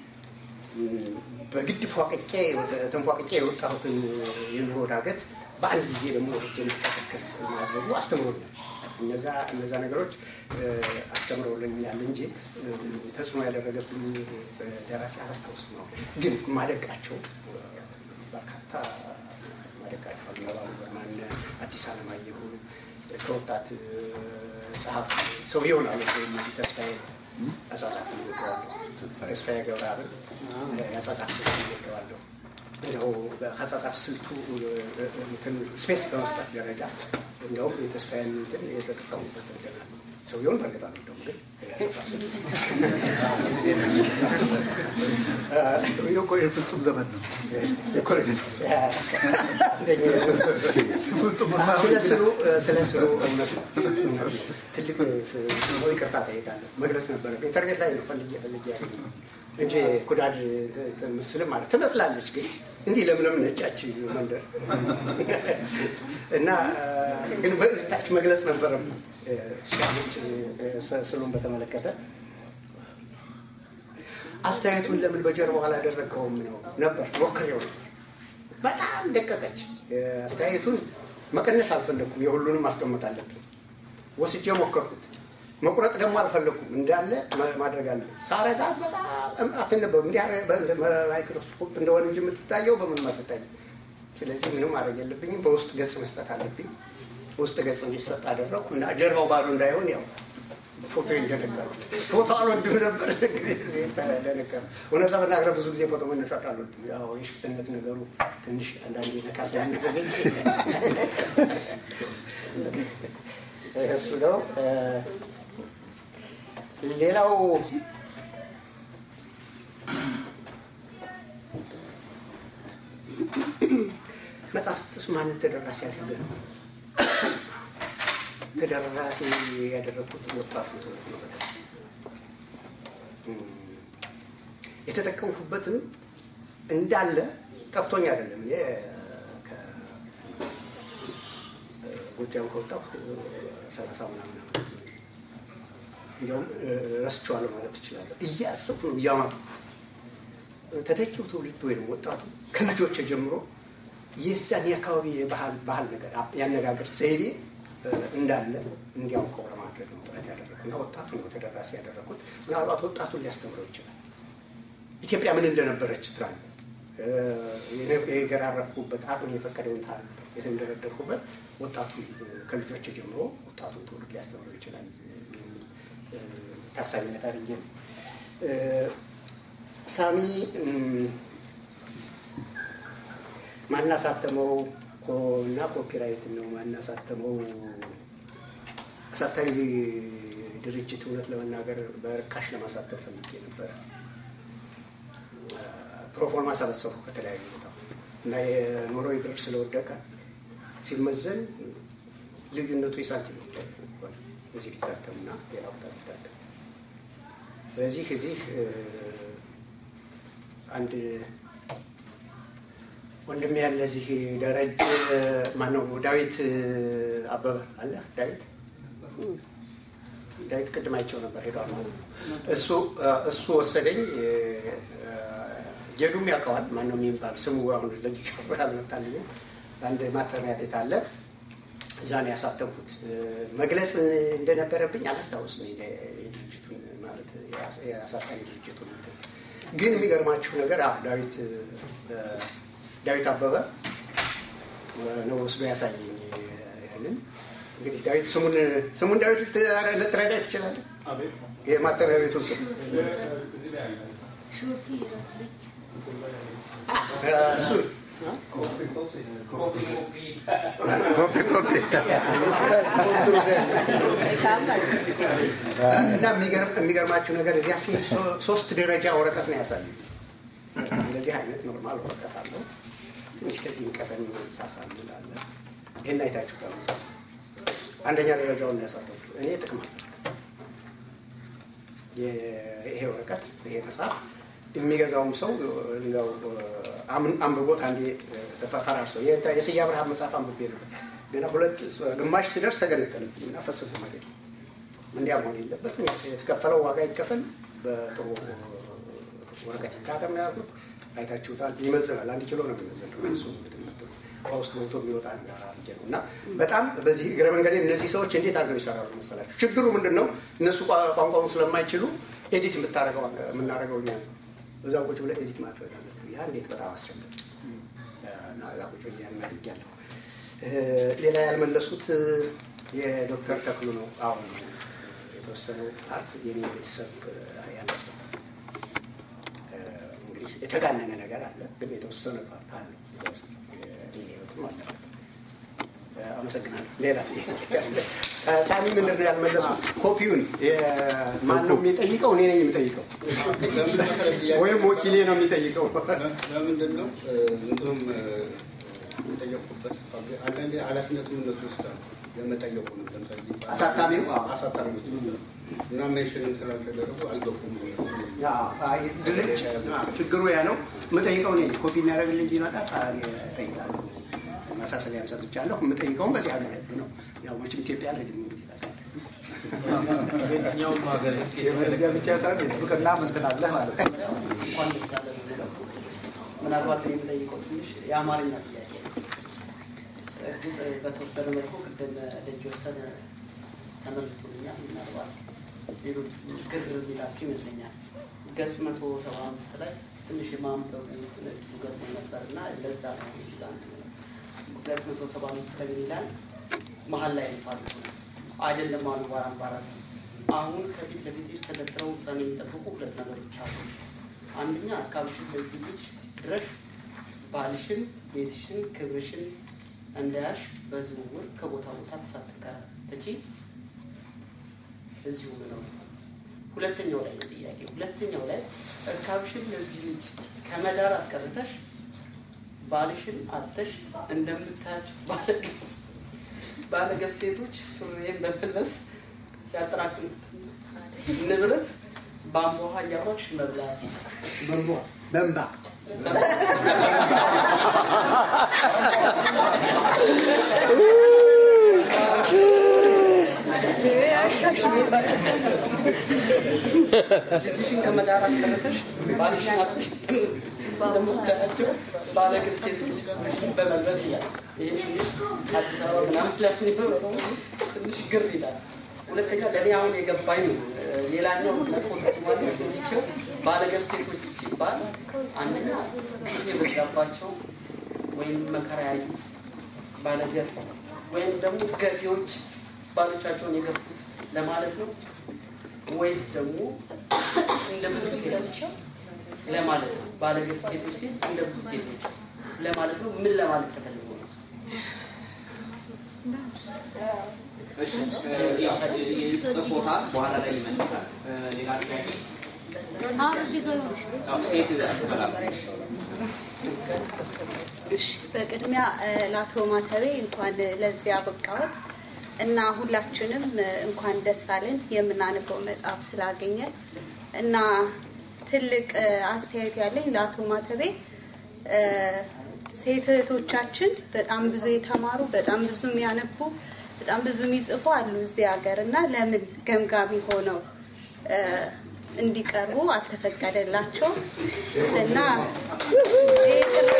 በግድ ፏቅቄ ተንፏቅቄ የወጣሁትን የኑሮ ዳገት በአንድ ጊዜ ደግሞ ወጥቼ እንድቀሰቀስ ማድረጉ አስተምሮኛል። እነዛ እነዛ ነገሮች አስተምረውልኛል እንጂ ተጽዕኖ ያደረገብኝ ደራሲ አላስታውስም ነው። ግን ማደቃቸው በርካታ ማደቃቸው አልነባሉ በርማን፣ አዲስ አለማየሁ ከወጣት ጸሐፊ ሰው ይሆናሉ ተስፋዬ አጻጻፍ ወደዋለሁ። ተስፋዬ ገብረአብን የአጻጻፍ ስልቱ ወደዋለሁ። እንደው ከአጻጻፍ ስልቱ ስፔስ በመስጠት ደረጃ እንዲያውም የተስፋዬን እንትን የተጠቀሙበት ነገር ሰውየውን በእርግጥ አልወደውም፣ ግን የፍጹም ዘመን ነው። ስለ ስሉ እውነት ነው። ትልቅ ይቅርታ ጠይቃለሁ። መግለጽ ነበረ ኢንተርኔት ላይ ነው ፈልጌ ፈልጌ ያገኘው እንጂ ኩዳድ ምስልም ማለት ትመስላለች፣ ግን እንዲህ ለምለም ነጫች መንደር እና ግን በታች መግለጽ ነበረብኝ እሷች ስሉን በተመለከተ አስተያየቱን ለምን በጀርባው አላደረግከውም ነው ነበር ሞክሬው ነበር። በጣም ደቀቀች። አስተያየቱን መቀነስ አልፈለግኩም። የሁሉንም ማስቀመጥ አለብኝ። ወስጄ ሞከርኩት። መቁረጥ ደግሞ አልፈለግኩም። እንዳለ ማድረግ አለ ሳረጋት በጣም አትነበብም። እንዲህ ማይክሮስኮፕ እንደሆነ እንጂ የምትታየው በምንም አትታይም። ስለዚህ ምንም ማድረግ የለብኝም። በውስጥ ገጽ መስጠት አለብኝ። ውስጥ ገጽ እንዲሰጥ አደረግኩ እና ጀርባው ባዶ እንዳይሆን ያው ፎቶ እንደነገርኩት ፎቶ አልወድም ነበር እንደነገር እውነት ለመናገር ብዙ ጊዜ ፎቶ መነሳት አልወድም። ያው የሽፍትነት ነገሩ ትንሽ አንዳንዴ ነካ ሲያደረገኝ እሱ ነው። ሌላው መጽሐፍ ስትጽፍ ማንን ተደራሲ ያደርገ ነው? ተደራሲ ያደረግኩት ወጣቱ ትውልድ ነው። በተለይ የተጠቀምኩበትም እንዳለ ጠፍቶኝ አይደለም። እኔ ከጎጃም ከወጣሁ ሰላሳ ምናምን ዓመት እንዲያውም ረስቼዋለሁ ማለት ትችላለህ። እያሰብኩ ነው እያማጡ ተተኪው ትውልድ ወይም ወጣቱ ከልጆች ጀምሮ የዛን የአካባቢ የባህል ባህል ነገር ያነጋገር ዘይቤ እንዳለ እንዲያውቀው ለማድረግ ነው ጥረት ያደረኩት እና ወጣቱ ነው ተደራሲ ያደረኩት። ምናልባት ወጣቱን ሊያስተምረው ይችላል። ኢትዮጵያ ምን እንደነበረች ትናንት የገራረፍኩበት አቅም የፈቀደውን ታሪክ የተንደረደርኩበት ወጣቱ ከልጆች ጀምሮ ወጣቱን ትውልድ ሊያስተምረው ይችላል ታሳቢነት አድርጌ ነው። ሳሚ ማናሳተመው እና ኮፒራይት ነው ማናሳተመው አሳታሚ ድርጅት እውነት ለመናገር በርካሽ ለማሳተም ፈልጌ ነበረ። ፕሮፎርማ ሰበሰብኩ ከተለያዩ ቦታ እና የኖርዌይ ብር ስለወደቀ ሲመዘን ልዩነቱ የሳንቲም ጉዳይ ነው። እዚህ ቢታተምና ሌላ ቦታ ቢታተም ስለዚህ እዚህ አንድ ወንድም ያለ እዚህ ደረጀ ማነው ዳዊት አበበ አለ ዳዊት ዳዊት ቅድም አይቼው ነበር ሄዷል ማለት ነው። እሱ እሱ ወሰደኝ። ጌዱም ያውቀዋል ማነው የሚባል ስሙ አሁን ለጊዜው አልመጣልኝም። አንድ ማተሚያ ቤት አለ እዛ ነው ያሳተምኩት። መግለጽ እንደነበረብኝ አላስታውስም የድርጅቱን ማለት የአሳታሚ ድርጅቱን ግን የሚገርማችሁ ነገር አዎ ዳዊት ዳዊት አበበ ነው ወስዶ ያሳየኝ ያንን እንግዲህ ዳዊት ስሙን ስሙን ዳዊት ልትረዳ ትችላለህ? የማተሚያ ቤቱን ስም እሱ እና የሚገርማችሁ ነገር እዚያ ሲሄድ ሶስት ደረጃ ወረቀት ነው ያሳዩ። እንደዚህ አይነት ኖርማል ወረቀት አለው። ትንሽ ከዚህ ቀደም ሳሳልል አለ። ይህን አይታችሁ ተመሳ አንደኛ ደረጃውን ያሳተፉ እኔ ጥቅም ይሄ ወረቀት ይሄ መጽሐፍ የሚገዛውም ሰው እንደው አንብቦት አንዴ ፈራርሶ የስዬ አብርሃም መጽሐፍ አንብቤ ነበር። ገና ሁለት ግማሽ ሲደርስ ተገነጠለብኝ እና ፈሰሰ ማለት ነው። እንዲያ መሆን የለበትም። የተከፈለው ዋጋ ይከፈል፣ በጥሩ ወረቀት ይታተም ነው ያልኩት። አይታችሁታል። ይመዝናል። አንድ ኪሎ ነው የሚመዝነው እሱ ከውስጥ ሞቶ የሚወጣ ነገር አድርጌ ነው እና በጣም በዚህ እግረ መንገዴ እነዚህ ሰዎች እንዴት አድርገው ይሰራሉ መሰላችሁ? ችግሩ ምንድን ነው? እነሱ ቋንቋውን ስለማይችሉ ኤዲት የምታደርገው የምናደርገው እኛ ነው። እዛ ቁጭ ብለህ ኤዲት ማድረግ አለብህ። ያ እንዴት በጣም አስቸጋሪ እና እዛ ቁጭ ብዬ ያን አድርጌያለሁ። ሌላ ያልመለስኩት የዶክተር ተክሉ ነው። አሁን የተወሰነው ፓርት የኔ ቤተሰብ ያለበት እንግዲህ የተጋነነ ነገር አለ፣ ግን የተወሰነ ፓርት አለ እዛ ውስጥ ህይወትም አለ። አመሰግናለሁ። ሌላ ሳሚ ምንድን ነው ያልመለስኩት? ኮፒውን ማን ነው የሚጠይቀው? እኔ ነኝ የሚጠይቀው ወይም ወኪሌ ነው የሚጠይቀው? ለምንድን ነው እንትኑም የጠየቁበት አንዳንዴ ኃላፊነቱን እነሱ ይወስዳሉ። የመጠየቁ ነው ለምሳሌ አሳታሚው አሳታሚዎች እና ሜንሽንም ስላልተደረጉ አልገቡም። ድርጅ ችግሩ ያ ነው። የምጠይቀው እኔ ኮፒ የሚያደርግልኝ ቢመጣ እጠይቃለሁ። ማሳሰቢያም ሰጥቻለሁ። የምጠይቀውም በዚህ ሀገር ህግ ነው። ያው መቼም ኢትዮጵያ ለድም የትኛውም ሀገር የመረጃ ብቻ ሳይሆን የጥብቅና ምንትን አለህ ማለት ነው። እንኳን ደስ ያለ ነው። ምናልባት እኔ የምጠይቀው ትንሽ የአማርኛ ጥያቄ ነው። እርግጥ በተወሰነ መልኩ ቅድም ደጅ ወተን ተመልሶልኛል። ምናልባት ሌሎች ግር የሚላቸው ይመስለኛል። ገጽ መቶ ሰባ አምስት ላይ ትንሽ የማንበብ እድሉ ገጥሞ ነበር እና ለዛ ነው ይችላል ገጽ መቶ ሰባ አምስት ላይ ምን ይላል? መሀል ላይ ልቷል አይደለም አሉ ባራምባራስ አሁን ከፊት ለፊት ውስጥ ተደርድረው ውሳኔ የሚጠብቁ ሁለት ነገሮች አሉ። አንደኛ አካባቢሽን ለዚህ ልጅ ድረሽ ባልሽን፣ ቤትሽን፣ ክብርሽን እንዳያሽ በዝውውር ከቦታ ቦታ ተሳትከራተቺ እዚሁ ነው። ሁለተኛው ላይ ነው ጥያቄ። ሁለተኛው ላይ እርካብሽን ለዚህ ልጅ ከመዳር አስቀርተሽ ባልሽን አጥተሽ እንደምታያቸው ባለገብ ባለገብ ሴቶች ሱሪዬን በመልበስ ያጠራቅሙትን ንብረት በአምቦ ውሃ እያማሽ መብላት በንባ ልጅሽን ከመዳር አስቀርተሽ ባልሽን አጥተሽ እንደምታያቸው ባለግብ ሴቶች በመልበስ ይላል። ይህ ትንሽ አዲስ አበባ ምናምን ላይ የሚኖሩ ሰዎች ትንሽ ግር ይላል። ሁለተኛ ለእኔ አሁን የገባኝ ሌላኛው መጥፎ ተርጓሚ ስንችው ባለገብ ሴቶች ሲባል አንደኛ ግፍ የበዛባቸው ወይም መከራ ያዩ ባለገብ ወይም ደግሞ ገፊዎች ባሎቻቸውን የገፉት ለማለት ነው ወይስ ደግሞ እንደ ብዙ ሴቶች ለማለት ነው? ባለገብ ሴቶች ሲል እንደ ብዙ ሴቶች ለማለት ነው። ምን ለማለት ተፈልጎ ነው? እሺ ጽፎታል፣ በኋላ ላይ ይመልሳል። ሌላ ጥያቄ? አዎ፣ ሴት ትበላለች። እሺ በቅድሚያ እ፣ ለአቶ ማተቤ እንኳን ለዚህ አበቃዎት እና ሁላችንም እ፣ እንኳን ደስ አለን የምናነበው መጽሐፍ ስላገኘን እና ትልቅ እ፣ አስተያየት ያለኝ ለአቶ ማተቤ እ፣ ሴት እህቶቻችን በጣም ብዙ የተማሩ በጣም ብዙ የሚያነቡ በጣም ብዙ የሚጽፉ አሉ እዚህ ሀገር እና ለምን ገምጋሚ ሆነው እ፣ እንዲቀርቡ አልተፈቀደላቸውም እና ይህ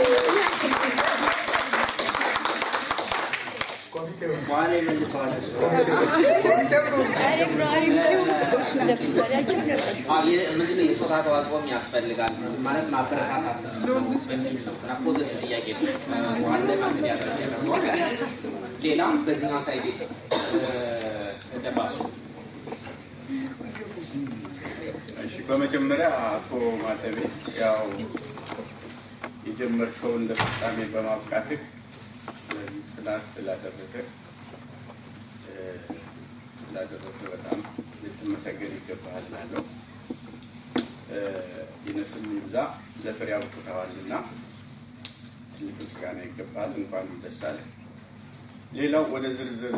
በኋላ ይመልሰዋል እሱ። አዎ፣ የ- ምንድን ነው የጾታ ተዋጽኦም ያስፈልጋል ማለት ማበረታታት በሚል ነው እና ፖዘቲቭ ጥያቄ ነው። በኋላ ላይ ማግኘት ያደረገ ያደርገዋል። ሌላም በዚህኛው ሳይድ ደባሱ እሺ በመጀመሪያ አቶ ማተቤ ያው የጀመርከውን ለፍጻሜ በማብቃትህ ለዚህ ጽናት ስላደረሰ እ፣ ስላደረሰ በጣም ልትመሰገን ይገባሃል እላለሁ። እ፣ ይነስም ይብዛ ለፍሬ አብቅተዋልና ትልቅ ምስጋና ይገባል። እንኳን ደስ አለህ። ሌላው ወደ ዝርዝር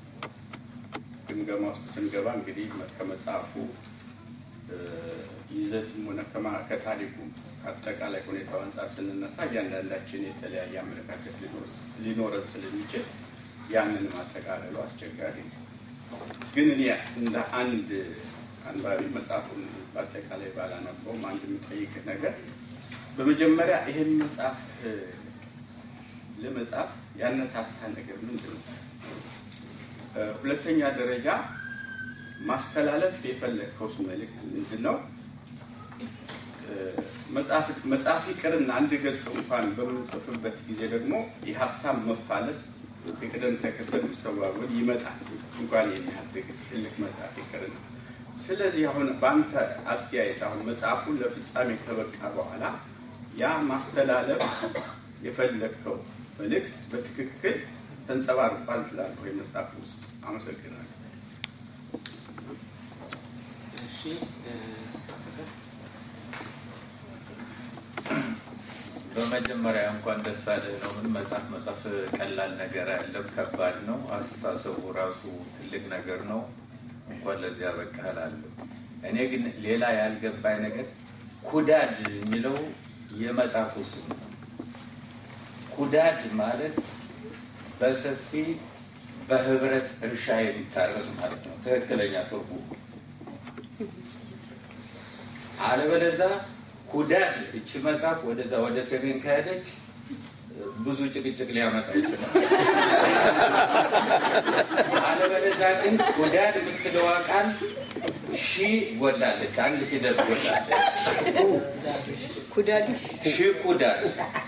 ግምገማ ውስጥ ስንገባ እንግዲህ ከመጽሐፉ እ፣ ይዘትም ሆነ ከማ- ከታሪኩ አጠቃላይ ሁኔታው አንጻር ስንነሳ እያንዳንዳችን የተለያየ አመለካከት ሊኖር- ሊኖረን ስለሚችል ያንን ማጠቃለሉ አስቸጋሪ ነው። ግን እኔ እንደ አንድ አንባቢ መጽሐፉን በአጠቃላይ ባላነበውም አንድ የምጠይቅህ ነገር በመጀመሪያ ይህን መጽሐፍ እ፣ ለመጻፍ ያነሳሳ ነገር ምንድን ነው? እ፣ ሁለተኛ ደረጃ ማስተላለፍ የፈለግከውስ መልእክት ምንድን ነው? እ፣ መጽሐፍ- መጽሐፍ ይቅርና አንድ ገጽ እንኳን በምንጽፍበት ጊዜ ደግሞ የሀሳብ መፋለስ የቅደም ተከተል መስተጓጎል ይመጣል። እንኳን የሚያህል ትልቅ መጽሐፍ ይቅርና ስለዚህ አሁን በአንተ አስተያየት አሁን መጽሐፉን ለፍጻሜ ከበቃ በኋላ ያ ማስተላለፍ የፈለግከው መልእክት በትክክል ተንጸባርቋል ትላለህ ወይ መጽሐፍ ውስጥ? አመሰግናለሁ። እሺ እ፣ በመጀመሪያ እንኳን ደስ አለህ ነው። ምን መጽሐፍ መጽሐፍ ቀላል ነገር አይደለም፣ ከባድ ነው። አስተሳሰቡ ራሱ ትልቅ ነገር ነው። እንኳን ለዚህ ያበቃህ እላለሁ። እኔ ግን ሌላ ያልገባኝ ነገር ኩዳድ የሚለው የመጽሐፉ ስም ነው። ኩዳድ ማለት በሰፊ በህብረት እርሻ የሚታረስ ማለት ነው ትክክለኛ ትርጉሙ። አለበለዛ ኩዳድ እቺ መጽሐፍ ወደዛ ወደ ሰሜን ከሄደች ብዙ ጭቅጭቅ ሊያመጣ ይችላል። አለበለዛ ግን ኩዳድ የምትለዋ ቃል ሺ ጎላለች፣ አንድ ፊደል ጎላለች። ኩዳድ ሺ ኩዳድ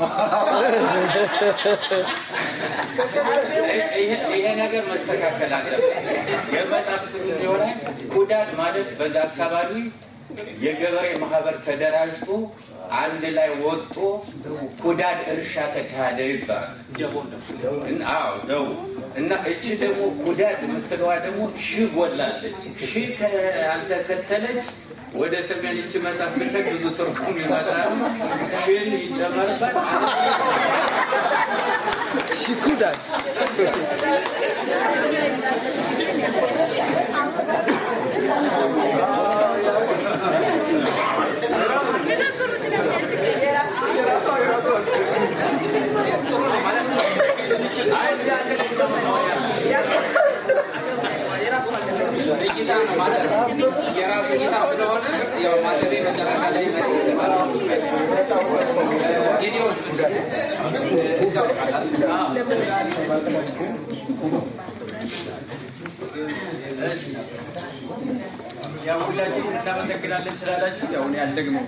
ይሄ- ይሄ ነገር መስተካከል አለበት። የመጽሐፍ ስም ይሆናል። ኩዳድ ማለት በዛ አካባቢ የገበሬ ማህበር ተደራጅቶ አንድ ላይ ወጦ ኩዳድ እርሻ ተካሄደ ይባላል። እና- አዎ ደው እና እቺ ደግሞ ኩዳድ የምትለዋ ደግሞ ሺ ጎላለች። ሺ ካልተከተለች ወደ ሰሜን እቺ መጽሐፍ ብትሄድ ብዙ ትርጉም ይመጣል። ሽን ይጨመርበት ሽኩዳድ እይታ ነው ማለት ነው። የራሱ እይታ ስለሆነ ያው ማተቤ መጨረሻ ላይ ጌዲዮን ያው ሁላችንም እናመሰግናለን ስላላችሁ ያው እኔ አልደግመውም።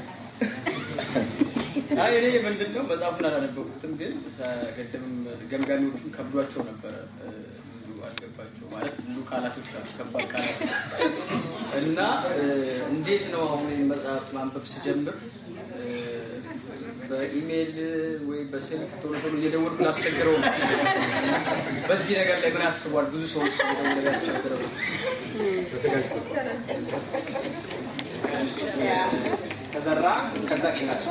አይ እኔ ምንድን ነው መጽሐፉን አላነበብኩትም፣ ግን ቅድምም ገምጋሚዎቹን ከብዷቸው ነበረ እ፣ ብዙ አልገባቸው ማለት ብዙ ቃላቶች አሉ፣ ከባድ ቃላት እና እ፣ እንዴት ነው አሁን ይህን መጽሐፍ ማንበብ ስጀምር እ፣ በኢሜይል ወይ በስልክ ቶሎ ቶሎ እየደወልኩ ላስቸግረው ነው። በዚህ ነገር ላይ ምን አስቧል? ብዙ ሰዎች እየደወለ ያስቸግረው ተዘራ ከዛ ጌታቸው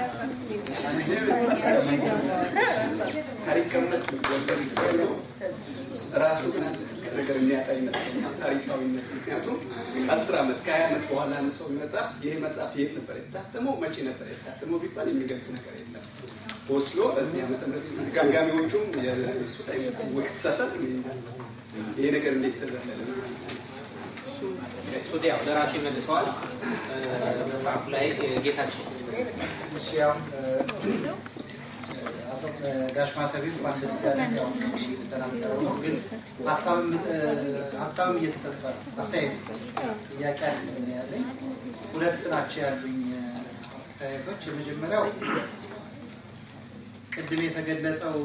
ታሪክ ቀመስ ወንበር ይባላል። ራሱ ግን አንድ ትልቅ ነገር የሚያጣ ይመስለኛል ታሪካዊነት። ምክንያቱም ከአስር ዓመት ከሀያ ዓመት በኋላ አንድ ሰው ቢመጣ ይሄ መጽሐፍ የት ነበር የታተመው፣ መቼ ነበር የታተመው ቢባል የሚገልጽ ነገር የለም። ወስሎ በዚህ ዓመተ ምህረት ጋጋሚዎቹም የእሱ ላይ ወይ ተሳሳት ይሄ ነገር እንዴት ተዘለለ? እሱ ያው ደራሲ መልሰዋል። መጽሐፉ ላይ ጌታቸው እሺ ያው አቶ ጋሽ ማተቢ እንኳን ደስ ያለ ያው የተናገረው ነው፣ ግን ሀሳብም ሀሳብም እየተሰጠ ነው። አስተያየት ጥያቄ አለ ያለኝ ሁለት ናቸው ያሉኝ አስተያየቶች። የመጀመሪያው ቅድም የተገለጸው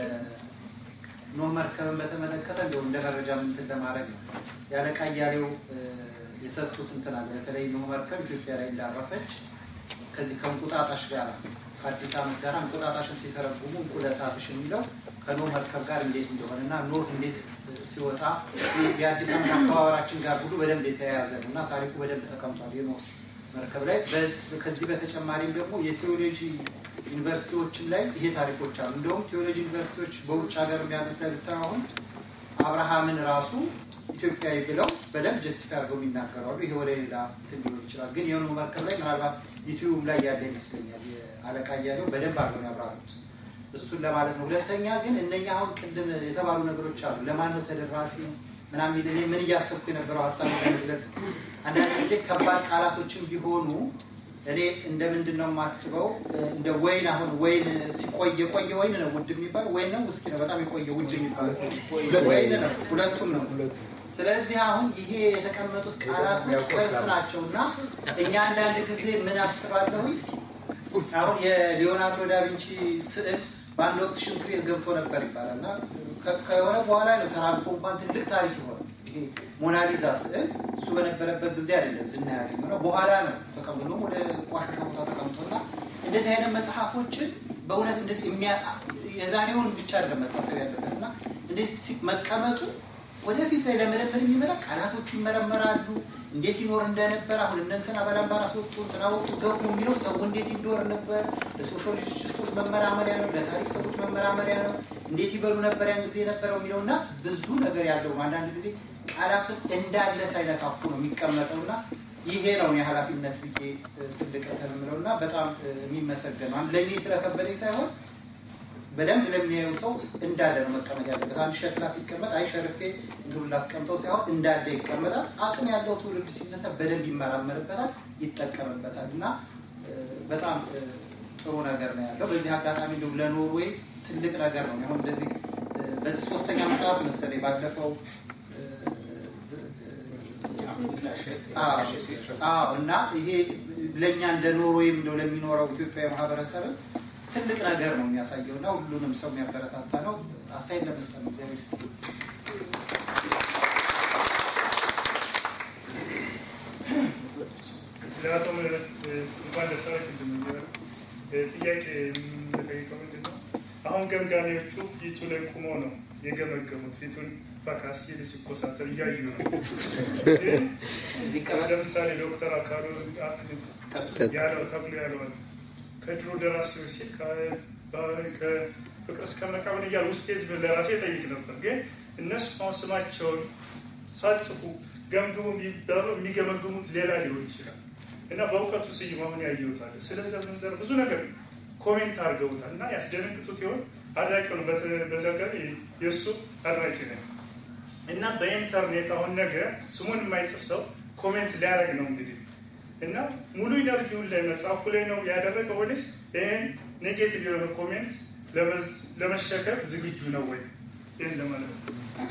የኖህ መርከብን በተመለከተ እንደው እንደ መረጃ እንትን ለማድረግ ነው። ያለቃ እያሌው የሰጡት እንትን አለ። በተለይ ኖህ መርከብ ኢትዮጵያ ላይ እንዳረፈች ከዚህ ከእንቁጣጣሽ ጋር ከአዲስ ዓመት ጋር እንቁጣጣሽን ሲተረጉሙ እንቁለጣትሽ የሚለው ከኖህ መርከብ ጋር እንዴት እንደሆነ እና ኖህ እንዴት ሲወጣ የአዲስ ዓመት አከባበራችን ጋር ሁሉ በደንብ የተያያዘ ነው እና ታሪኩ በደንብ ተቀምጧል የኖህ መርከብ ላይ። ከዚህ በተጨማሪም ደግሞ የቴዎሎጂ ዩኒቨርሲቲዎችም ላይ ይሄ ታሪኮች አሉ። እንደውም ቴዎሎጂ ዩኒቨርሲቲዎች በውጭ ሀገር የሚያሉት ብታይ አሁን አብርሃምን ራሱ ኢትዮጵያዊ ብለው በደንብ ጀስቲፋይ አድርገው የሚናገራሉ። ይሄ ወደ ሌላ እንትን ሊሆን ይችላል። ግን የሆኑ መርከብ ላይ ምናልባት ዩቲዩብ ላይ ያለ ይመስለኛል የአለቃ እያለው በደንብ አድርገው ያብራሩት እሱን ለማለት ነው። ሁለተኛ ግን እነኛ አሁን ቅድም የተባሉ ነገሮች አሉ። ለማን ነው ተደራሲ ምናምን እኔ ምን እያሰብኩ የነበረው ሀሳብ ለመግለጽ አንዳንድ ጊዜ ከባድ ቃላቶችን ቢሆኑ እኔ እንደ ምንድን ነው የማስበው እንደ ወይን አሁን ወይን ሲቆይ የቆየ ወይን ነው ውድ የሚባል ወይን ነው ውስኪ ነው በጣም የቆየ ውድ የሚባል ወይን ነው ሁለቱም ነው ስለዚህ አሁን ይሄ የተቀመጡት ቃላቶች ቅርስ ናቸው እና እኛ አንዳንድ ጊዜ ምን አስባለሁ አሁን የሊዮናርዶ ዳቪንቺ ስዕል በአንድ ወቅት ሽንት ቤት ገብቶ ነበር ይባላል እና ከሆነ በኋላ ነው ተራግፎ እንኳን ትልቅ ታሪክ የሆነ ይሄ ሞናሊዛ ስዕል እሱ በነበረበት ጊዜ አይደለም ዝና ያገኘው ነው በኋላ ነው ተቀምጦ ወደ ቆሻሻ ቦታ ተቀምጦና እንደዚህ አይነት መጽሐፎችን በእውነት እንደዚህ የዛሬውን ብቻ አይደለም መታሰብ ያለበት እና እንደዚህ መቀመጡ ወደፊት ላይ ለመለመድ የሚመጣ ቃላቶቹ ይመረመራሉ። እንዴት ይኖር እንደነበር አሁን እነ እንትና ባላምባራስ ወጡ እንትና ወጡ ገቡ የሚለው ሰው እንዴት ይኖር ነበር ለሶሻሊስቶች መመራመሪያ ነው፣ ለታሪክ ሰዎች መመራመሪያ ነው። እንዴት ይበሉ ነበር ያን ጊዜ የነበረው የሚለው እና ብዙ ነገር ያለው ነው። አንዳንድ ጊዜ ቃላቱን እንዳለ ሳይነካኩ ነው የሚቀመጠው እና ይሄ ነው የኃላፊነት ብዬ ትልቅ እንትን የምለው እና በጣም የሚመሰገን ነው። ለእኔ ስለከበደኝ ሳይሆን በደንብ ለሚያዩ ሰው እንዳለ ነው መቀመጥ ያለበት። አንድ ሸክላ ሲቀመጥ አይ ሸርፌ እንትኑን ላስቀምጠው ሳይሆን እንዳለ ይቀመጣል። አቅም ያለው ትውልድ ሲነሳ በደንብ ይመራመርበታል፣ ይጠቀምበታል እና በጣም ጥሩ ነገር ነው ያለው። በዚህ አጋጣሚ እንዲሁ ለኖርዌይ ትልቅ ነገር ነው። አሁን እንደዚህ በዚህ ሶስተኛ መጽሐፍ መሰለኝ ባለፈው አዎ እና ይሄ ለእኛ እንደ ኖርዌይም እንደው ለሚኖረው ኢትዮጵያዊ ማህበረሰብ ትልቅ ነገር ነው የሚያሳየው እና ሁሉንም ሰው የሚያበረታታ ነው። አስተያየት ለመስጠት ነው። እግዚአብሔር ይስጥ። ለአቶ ምህረት እንኳን ደስ አለህ እንደሚባለው ጥያቄ የምንጠይቀው ምንድን ነው? አሁን ገምጋሚዎቹ ፊቱ ላይ ቁመው ነው የገመገሙት። ፊቱን ፈካ ሲል ሲኮሳተር እያዩ ነው። ግን ለምሳሌ ዶክተር አካሉ ያለው ተብሎ ያለዋል ከድሮ ደራሲዎች ሲል ከፍቅር እስከ መቃብር እያሉ ውስጤ ህዝብ ለራሴ ጠይቅ ነበር። ግን እነሱ አሁን ስማቸውን ሳጽፉ ገምግሙ የሚባሉ የሚገመግሙት ሌላ ሊሆን ይችላል እና በእውቀቱ ስዩም አሁን ያየሁታል። ስለ ዘመን ዘር ብዙ ነገር ኮሜንት አድርገውታል እና ያስደነግጡት ይሆን አድራቂ ነው። በዛ ጋር የእሱ አድራቂ ነው እና በኢንተርኔት አሁን ነገ ስሙን የማይጽፍ ሰው ኮሜንት ሊያደርግ ነው እንግዲህ እና ሙሉ ኢነርጂውን ላይ መጽሐፉ ላይ ነው ያደረገው ወይስ ይህን ኔጌቲቭ የሆነ ኮሜንት ለመሸከም ዝግጁ ነው ወይ? ይህን ለማለት ነው።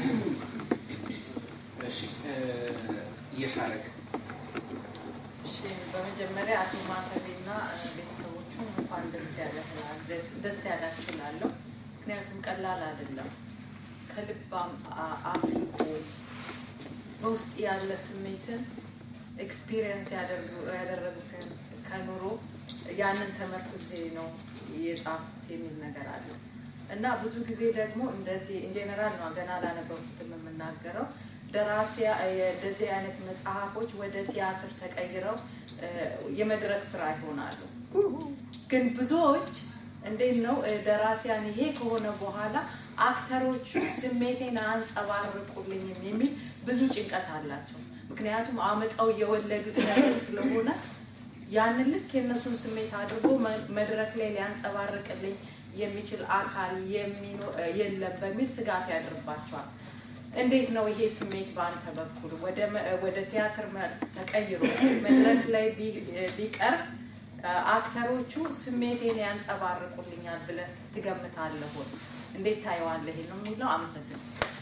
እየሻረግ እሺ፣ በመጀመሪያ አቶ ማተቤና ቤተሰቦቹ እንኳን ደስ ያለህ ደስ ያላችሁ እላለሁ። ምክንያቱም ቀላል አይደለም። ከልባም አፍልቆ በውስጥ ያለ ስሜትን ኤክስፒሪየንስ ያደረጉትን ከኑሮ ያንን ተመርኩዜ ነው የጻፉት የሚል ነገር አለ እና ብዙ ጊዜ ደግሞ እንደዚህ ኢንጀነራል ነው ገና አላነበብኩትም የምናገረው ደራሲያ እንደዚህ አይነት መጽሐፎች ወደ ቲያትር ተቀይረው እ፣ የመድረክ ስራ ይሆናሉ። ግን ብዙዎች እንዴት ነው እ፣ ደራሲያን ይሄ ከሆነ በኋላ አክተሮቹ ስሜቴን አንጸባርቁልኝም የሚል ብዙ ጭንቀት አላቸው። ምክንያቱም አመጣው የወለዱት ነገር ስለሆነ ያንን ልክ የእነሱን ስሜት አድርጎ መ- መድረክ ላይ ሊያንጸባርቅልኝ የሚችል አካል የሚኖ- እ፣ የለም በሚል ስጋት ያድርባቸዋል። እንዴት ነው ይሄ ስሜት በአንተ በኩል ወደ መ- ወደ ቲያትር መልክ ተቀይሮ መድረክ ላይ ቢ- ቢቀርብ አ- አክተሮቹ ስሜቴን ያንጸባርቁልኛል ብለህ ትገምታለህ ወይ? እንዴት ታየዋለህ? ይሄ ነው የሚለው። አመሰግናለሁ።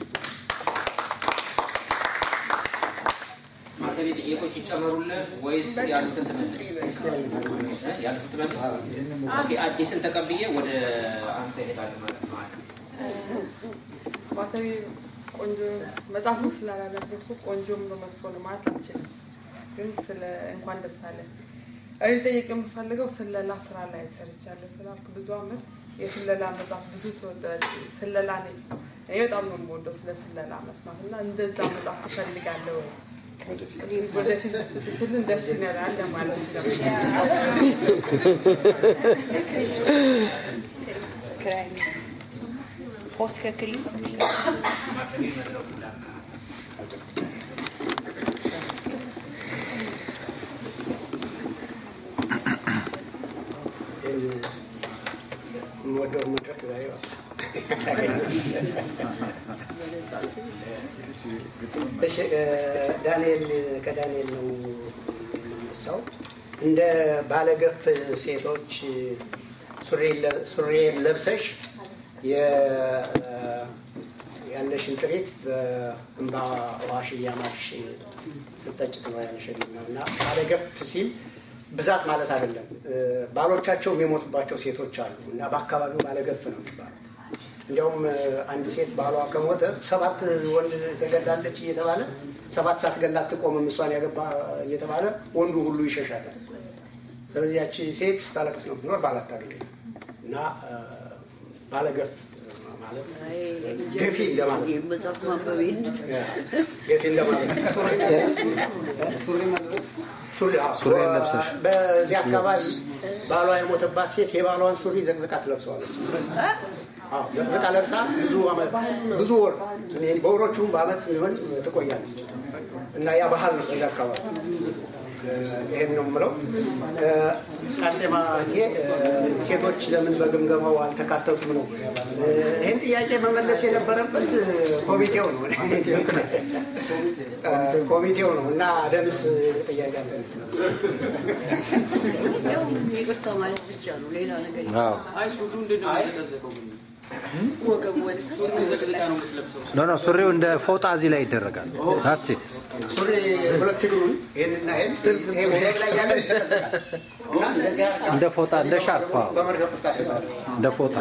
ማተቤ ጥያቄዎች ይጨመሩልህ ወይስ ያሉትን ትመልስ? እ? ያሉትን ትመልስ? ኦኬ፣ አዲስን ተቀብዬ ወደ አንተ እሄዳለሁ ማለት ነው። አዲስ ማተቤ ቆንጆ መጽሐፉ ስላላነበብኩት ቆንጆም ነው መጥፎ ነው ማለት አልችልም። ግን ስለ እንኳን ደስ አለ እኔ ጠይቅ የምፈልገው ስለላ ስራ ላይ ሰርቻለሁ ስላልክ ብዙ አመት የስለላ መጽሐፍ ብዙ ተወደ- ስለላ ነኝ እኔ በጣም ነው የምወደው ስለ ስለላ መስማት እና እንደዛ መጽሐፍ ትፈልጋለሁ ወይ? እሱ ወደፊት ብትጽፍልን ደስ ይለናል ለማለት ነው። Oskar Krist. ማተቤ መድረኩ ላይ የምወደው መድረክ ዛሬ እሺ እ፣ ዳንኤል ከዳንኤል ነው የምነሳው። እንደ ባለገፍ ሴቶች ሱሪዬን ለብሰሽ የ- ያለሽን ጥሪት በእንባ ዋሽ እያማሽ ስጠጭ ትኖሪያለሽ የሚል ነው እና ባለገፍ ሲል ብዛት ማለት አይደለም። እ፣ ባሎቻቸው የሚሞቱባቸው ሴቶች አሉ እና በአካባቢው ባለገፍ ነው የሚባለው። እንዲያውም እ፣ አንድ ሴት ባሏ ከሞተ ሰባት ወንድ ተገላለች እየተባለ ሰባት ሳትገላ አትቆምም እሷን ያገባ እየተባለ ወንዱ ሁሉ ይሸሻል። ስለዚህ ያቺ ሴት ስታለቅስ ነው ትኖር ባል አታገኝም እና እ፣ ባለገፍ ማለት ገፊ እንደማለት ነው። መጽሐፍ ማንበቤን ገፊ እንደማለት ነው። ሱሪ አዎ። ሱሪ ለብሰሽ። በዚህ አካባቢ ባሏ የሞተባት ሴት የባሏን ሱሪ ዘቅዝቃ ትለብሰዋለች። አዎ፣ ዘቅዝቃ ለብሳ ብዙ ዓመት ብዙ ወር በወሮቹም በአመት የሚሆን ትቆያለች እና ያ ባህል ነው በዚህ አካባቢ። እ፣ ይሄን ነው የምለው። እ፣ አርሴማ እቴ እ፣ ሴቶች ለምን በግምገማው አልተካተቱም ነው። እ፣ ይህን ጥያቄ መመለስ የነበረበት እ፣ ኮሚቴው ነው እ፣ ኮሚቴው ነው እና ደምስ ጥያቄ አለ ያው ይቅርታ ማለት ብቻ ነው፣ ሌላ ነገር አዎ። አይ ሱዱ እንዴት ነው የሚዘቀዘቀው ግን? ወገቡ ወደ ሱዱ ዘቅዝቃ ነው የምትለብሰው? ኖ ኖ ሱሪው እንደ ፎጣ እዚህ ላይ ይደረጋል። ዳትስ ኢት ሱሪ ሁለት እግሩን ይህንና ይህን ይሄ ወገብ ላይ ያለው ይዘቀዘቃል እና እንደዚህ አድርጋ እንደ ፎጣ እንደ ሻርፕ አዎ። በመርገፍ ውስጥ ታስባለች። እንደ ፎጣ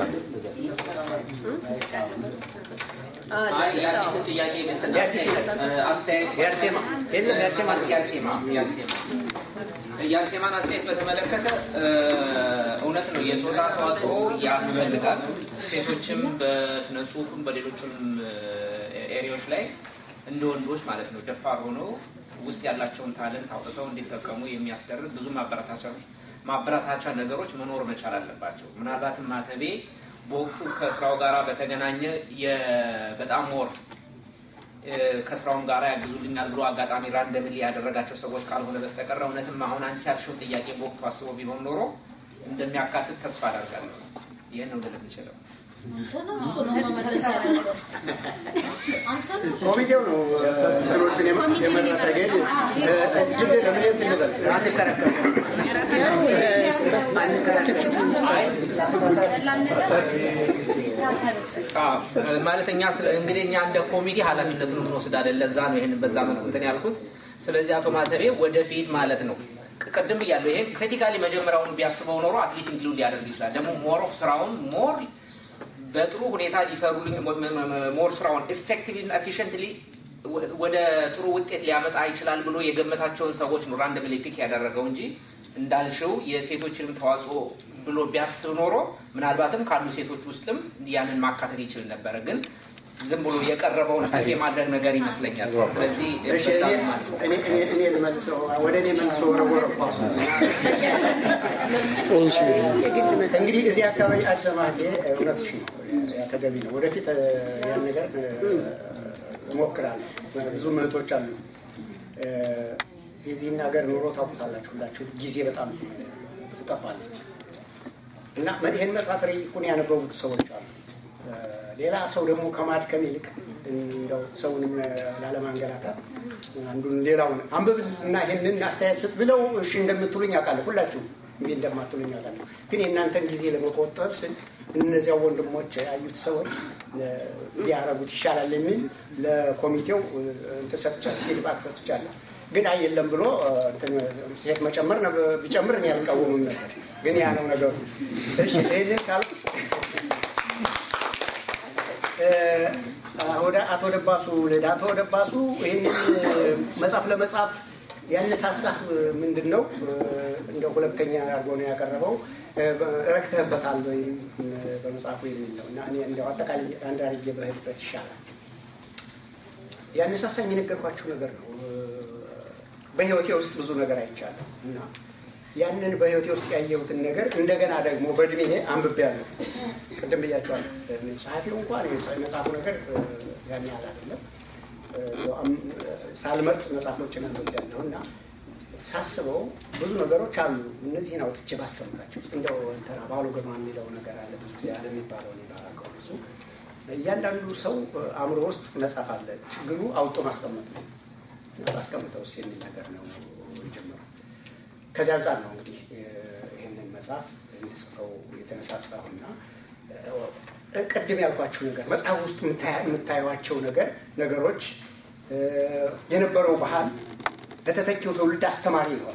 አይ የአዲስን ጥያቄ እንትን የአዲስ እ፣ አስተያየት የአርሴማ የለም የአርሴማ የአርሴማ የአርሴማ የአርሴማን አስተያየት በተመለከተ እ፣ እውነት ነው የጾታ ተዋጽኦ ያስፈልጋል። ሴቶችም በስነ ጽሁፍም በሌሎችም ኤሪያዎች ላይ እንደ ወንዶች ማለት ነው ደፋር ሆነው ውስጥ ያላቸውን ታለንት አውጥተው እንዲጠቀሙ የሚያስደርግ ብዙ ማበረታቻ ማበረታቻ ነገሮች መኖር መቻል አለባቸው። ምናልባትም ማተቤ በወቅቱ ከስራው ጋር በተገናኘ የ- በጣም ሞር እ፣ ከስራውም ጋር ያግዙልኛል ብሎ አጋጣሚ ራንደምሊ ያደረጋቸው ሰዎች ካልሆነ በስተቀር እውነትም አሁን አንቺ ያልሽው ጥያቄ በወቅቱ አስቦ ቢሆን ኖሮ እንደሚያካትት ተስፋ አደርጋለሁ። ይህን ነው ልል የምችለው። ኮሚቴው ነው እንትኖቹን የመ- የመረጠ ግን እ፣ እድል ለምን እንትን እንበል አንከራከርም አዎ፣ ማለት እኛ ስለ- እንግዲህ እኛ እንደ ኮሚቴ ኃላፊነቱን እንወስዳለን። ለዛ ነው ይህን በዛ መልኩ እንትን ያልኩት። ስለዚህ አቶ ማተቤ ወደፊት ማለት ነው ቅ- ቅድም ብያለሁ። ይሄን ክሪቲካሊ መጀመሪያውኑ ቢያስበው ኖሮ አትሊስት ኢንክሉድ ሊያደርግ ይችላል። ደግሞ ሞር ኦፍ ስራውን ሞር በጥሩ ሁኔታ ሊሰሩልኝ ሞር ስራውን ኢፌክቲቭሊ እና ኤፊሽንትሊ ወደ ጥሩ ውጤት ሊያመጣ ይችላል ብሎ የገመታቸውን ሰዎች ነው ራንደምሊ ፒክ ያደረገው እንጂ እንዳልሽው የሴቶችንም ተዋጽኦ ብሎ ቢያስብ ኖሮ ምናልባትም ካሉ ሴቶች ውስጥም ያንን ማካተት ይችል ነበረ። ግን ዝም ብሎ የቀረበውን ሀይፍ የማድረግ ነገር ይመስለኛል። ስለዚህ እሺ፣ በዛ እኔ- ማልፈ እኔ- እኔ- እኔ ልመልሰው ወደ እኔ መልሶ ወረወረ ኳሱ እንግዲህ እዚህ አካባቢ አዲስ ማህቴ እውነትሽ ነው፣ ያ ተገቢ ነው። ወደፊት እ፣ ያን ነገር እ፣ እሞክራለሁ። ብዙ እህቶች አሉ እ፣ የዚህን ሀገር ኑሮ ታውቁታላችሁ ሁላችሁ። ጊዜ በጣም ትጠፋለች እና ይህን መጽሐፍ ረቂቁን ያነበቡት ሰዎች አሉ። እ፣ ሌላ ሰው ደግሞ ከማድከም ይልቅ እንደው ሰውንም ላለማንገላታት አንዱን ሌላውን አንብብ እና ይህንን አስተያየት ስጥ ብለው እሺ እንደምትሉኝ አውቃለሁ። ሁላችሁ እምቢ እንደማትሉኝ አውቃለሁ። ግን የእናንተን ጊዜ ለመቆጠብ ስል እነዚያ ወንድሞች ያዩት ሰዎች እ፣ ቢያረጉት ይሻላል የሚል ለኮሚቴው እ፣ እንትን ሰጥቻለሁ፣ ፊድባክ ሰጥቻለሁ። ግን አይ የለም ብሎ እ፣ እንትን ሴት መጨመር ነበር- ቢጨምር እኔ አልቃወምም ነበር። ግን ያ ነው ነገሩ። እሺ ይህንን ካልኩ እ፣ ወደ አቶ ደባሱ ልሄድ። አቶ ደባሱ ይህንን መጽሐፍ ለመጻፍ ያነሳሳህ ምንድን ነው? እንደ ሁለተኛ አድርጎ ነው ያቀረበው። እ፣ ረክተህበታል ወይም በመጽሐፉ የሚል ነው እና እኔ እንደው አጠቃላይ አንድ አድርጌ በሄድበት ይሻላል። ያነሳሳኝ የነገርኳችሁ ነገር ነው። እ፣ በህይወቴ ውስጥ ብዙ ነገር አይቻለሁ እና ያንን በህይወቴ ውስጥ ያየሁትን ነገር እንደገና ደግሞ በእድሜ አንብቤያለሁ። ቅድም ብያቸዋለሁ። ጸሐፊው እንኳን የመጽሐፉ ነገር እ፣ ያን ያህል አይደለም። እ፣ አም- ሳልመርጥ መጽሐፎችን አንብቤያለሁ እና ሳስበው ብዙ ነገሮች አሉ። እነዚህን አውጥቼ ባስቀምጣቸው ውስጥ እንደው እንትና ባሉ ግርማ የሚለው ነገር አለ። ብዙ ጊዜ አለ የሚባለው እኔ ባላውቀውም እሱ እያንዳንዱ ሰው እ፣ አእምሮ ውስጥ መጽሐፍ አለ። ችግሩ አውጦ ማስቀመጥ ነው። ባስቀምጠው ውስጥ የሚል ነገር ነው የጀመረው። ከዚህ አንጻር ነው እንግዲህ እ፣ ይህንን መጽሐፍ እንድጽፈው የተነሳሳሁና እ፣ ቅድም ያልኳችሁ ነገር መጽሐፍ ውስጥ የምታያ- የምታዩቸው ነገር ነገሮች እ፣ የነበረው ባህል ለተተኪው ትውልድ አስተማሪ ነው።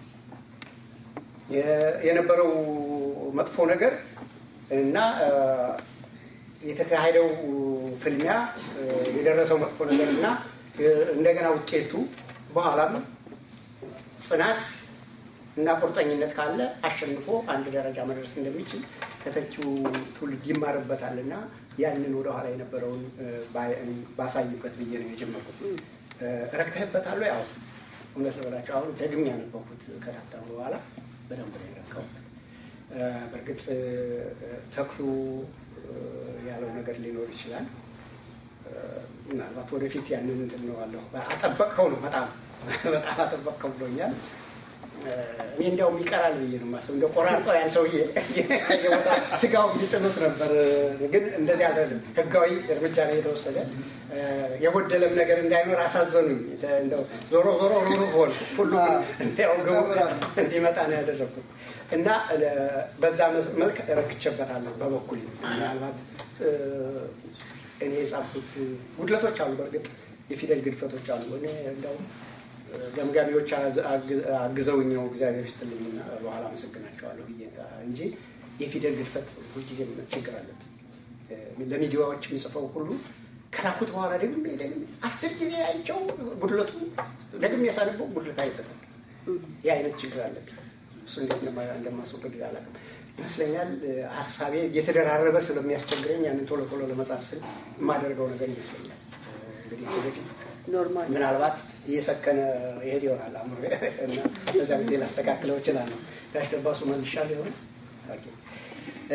የ- የነበረው መጥፎ ነገር እና እ፣ የተካሄደው ፍልሚያ እ፣ የደረሰው መጥፎ ነገር እና እ፣ እንደገና ውጤቱ በኋላም ጽናት እና ቁርጠኝነት ካለ አሸንፎ አንድ ደረጃ መድረስ እንደሚችል ተተኪው ትውልድ ይማርበታል እና ያንን ወደኋላ የነበረውን እ፣ ባይ- ባሳይበት ብዬ ነው የጀመርኩት። እ፣ ረክተህበታል? ያው እውነት ልበላቸው አሁን ደግሜ ያነበብኩት ከታተሙ በኋላ በደንብ ነው የረካሁበት። እ፣ በእርግጥ እ፣ ተክሉ እ፣ ያለው ነገር ሊኖር ይችላል። እ፣ ምናልባት ወደፊት ያንን እንትን እለዋለሁ። አጠበቅከው ነው በጣም በጣም አጠበቅከው ብሎኛል። እ፣ እኔ እንዲያውም ይቀራል ብዬ ነው የማስበው። እንደ ቆራርጠው ያን ሰውዬ የቦታ ስጋው ሊጥሉት ነበር። ግን እንደዚህ አይደለም። ህጋዊ እርምጃ ነው የተወሰደ። እ፣ የጎደለም ነገር እንዳይኖር አሳዘኑኝ። እንደው ዞሮ ዞሮ ሩሩ ሆን ሁሉ እንዲያው ግቡ እንዲመጣ ነው ያደረግኩት እና እ፣ በዛ መስ- መልክ ረክቼበታለሁ በበኩል ምናልባት እ፣ እኔ የጻፍኩት ጉድለቶች አሉ። በእርግጥ የፊደል ግድፈቶች አሉ። እኔ እንደውም ገምጋሚዎች አዝ- አግ- አግዘውኝ ነው እግዚአብሔር ይስጥልኝና በኋላ አመሰግናቸዋለሁ ብዬ እንጂ የፊደል ግድፈት ሁልጊዜ ችግር አለብኝ። እ፣ ለሚዲያዎች የምጽፈው ሁሉ ከላኩት በኋላ ደግሜ ደግሜ አስር ጊዜ አይቸው ጉድለቱ ደግሜ ያሳልፈው ጉድለት አይጠቅም። ይህ አይነት ችግር አለብኝ። እሱ እንዴት እንደማ- እንደማስወገድ አላውቅም። ይመስለኛል እ፣ ሀሳቤ እየተደራረበ ስለሚያስቸግረኝ ያንን ቶሎ ቶሎ ለመጻፍ ስል የማደርገው ነገር ይመስለኛል። እ፣ እንግዲህ ወደፊት ኖርማል ምናልባት እየሰከነ ይሄድ ይሆናል አእምሮ እና በዛ ጊዜ ላስተካክለው እችላለሁ። ጋሽ ደባሱ መልሻለሁ ይሆን? ኦኬ። እ፣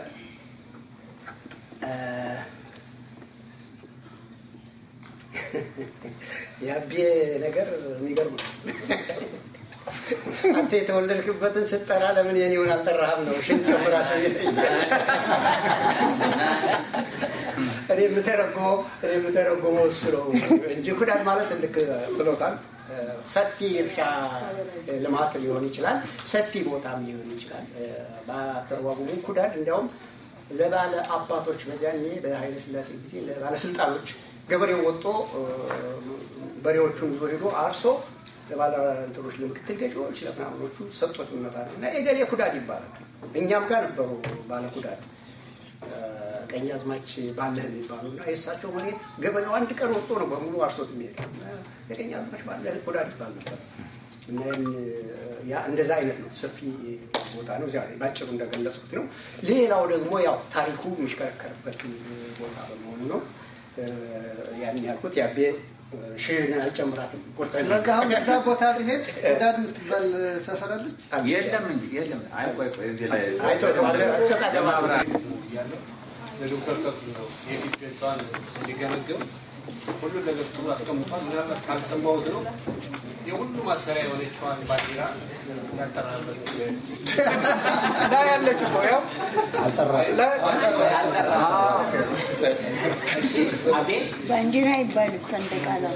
እ፣ የአቤ ነገር የሚገርም ነው። አንተ የተወለድክበትን ስትጠራ ለምን የኔውን አልጠራህም ነው ሽን ጨምራት እኔ የምተረጉመው እኔ የምተረጉመው እሱ ነው እንጂ ኩዳድ ማለት ልክ ብሎታል። ሰፊ እርሻ ልማት ሊሆን ይችላል፣ ሰፊ ቦታም ሊሆን ይችላል። በአተረጓጉሙ ኩዳድ እንዲያውም ለባለ አባቶች በዚያኔ በኃይለ ሥላሴ ጊዜ ለባለስልጣኖች ገበሬው ወጦ በሬዎቹን ይዞ ሄዶ አርሶ ለባለ እንትኖች ለምክትል ገዢዎች ለምናምኖቹ ሰጥቶት ይመጣ ነው እና የገሌ ኩዳድ ይባላል። እኛም ጋር ነበሩ ባለ ኩዳድ ቀኝ አዝማች ባለህ የሚባሉ እና የእሳቸው መሬት ገበሬው አንድ ቀን ወጥቶ ነው በሙሉ አርሶት የሚሄድ የቀኝ አዝማች ባለህ ኩዳድ ይባል ነበር እና ይህን ያ እንደዛ አይነት ነው። ሰፊ ቦታ ነው። እዚያ ላይ ባጭሩ እንደገለጽኩት ነው። ሌላው ደግሞ ያው ታሪኩ የሚሽከረከርበት ቦታ በመሆኑ ነው ያን ያልኩት። ያቤ ሽን አልጨምራትም። ስለዚህ አሁን እዛ ቦታ ሊሄድ ወዳድ የምትባል ሰፈር አለች። የለም እንጂ የለም። አይ ቆይ ቆይ እዚህ ላይ አይቶ ሰጣ ለማብራት እያለሁ ለዶክተር ተክሉ ነው የፊት ገጿን ሲገመግም ሁሉን ነገር ጥሩ አስቀምጧል። ምናልባት ካልሰማሁት ነው የሁሉ ማሰሪያ የሆነችዋን ባንዲራ ያጠራበት ላይ ያለች እኮ ያው ባንዲራ አይባልም፣ ሰንደቅ ዓላማ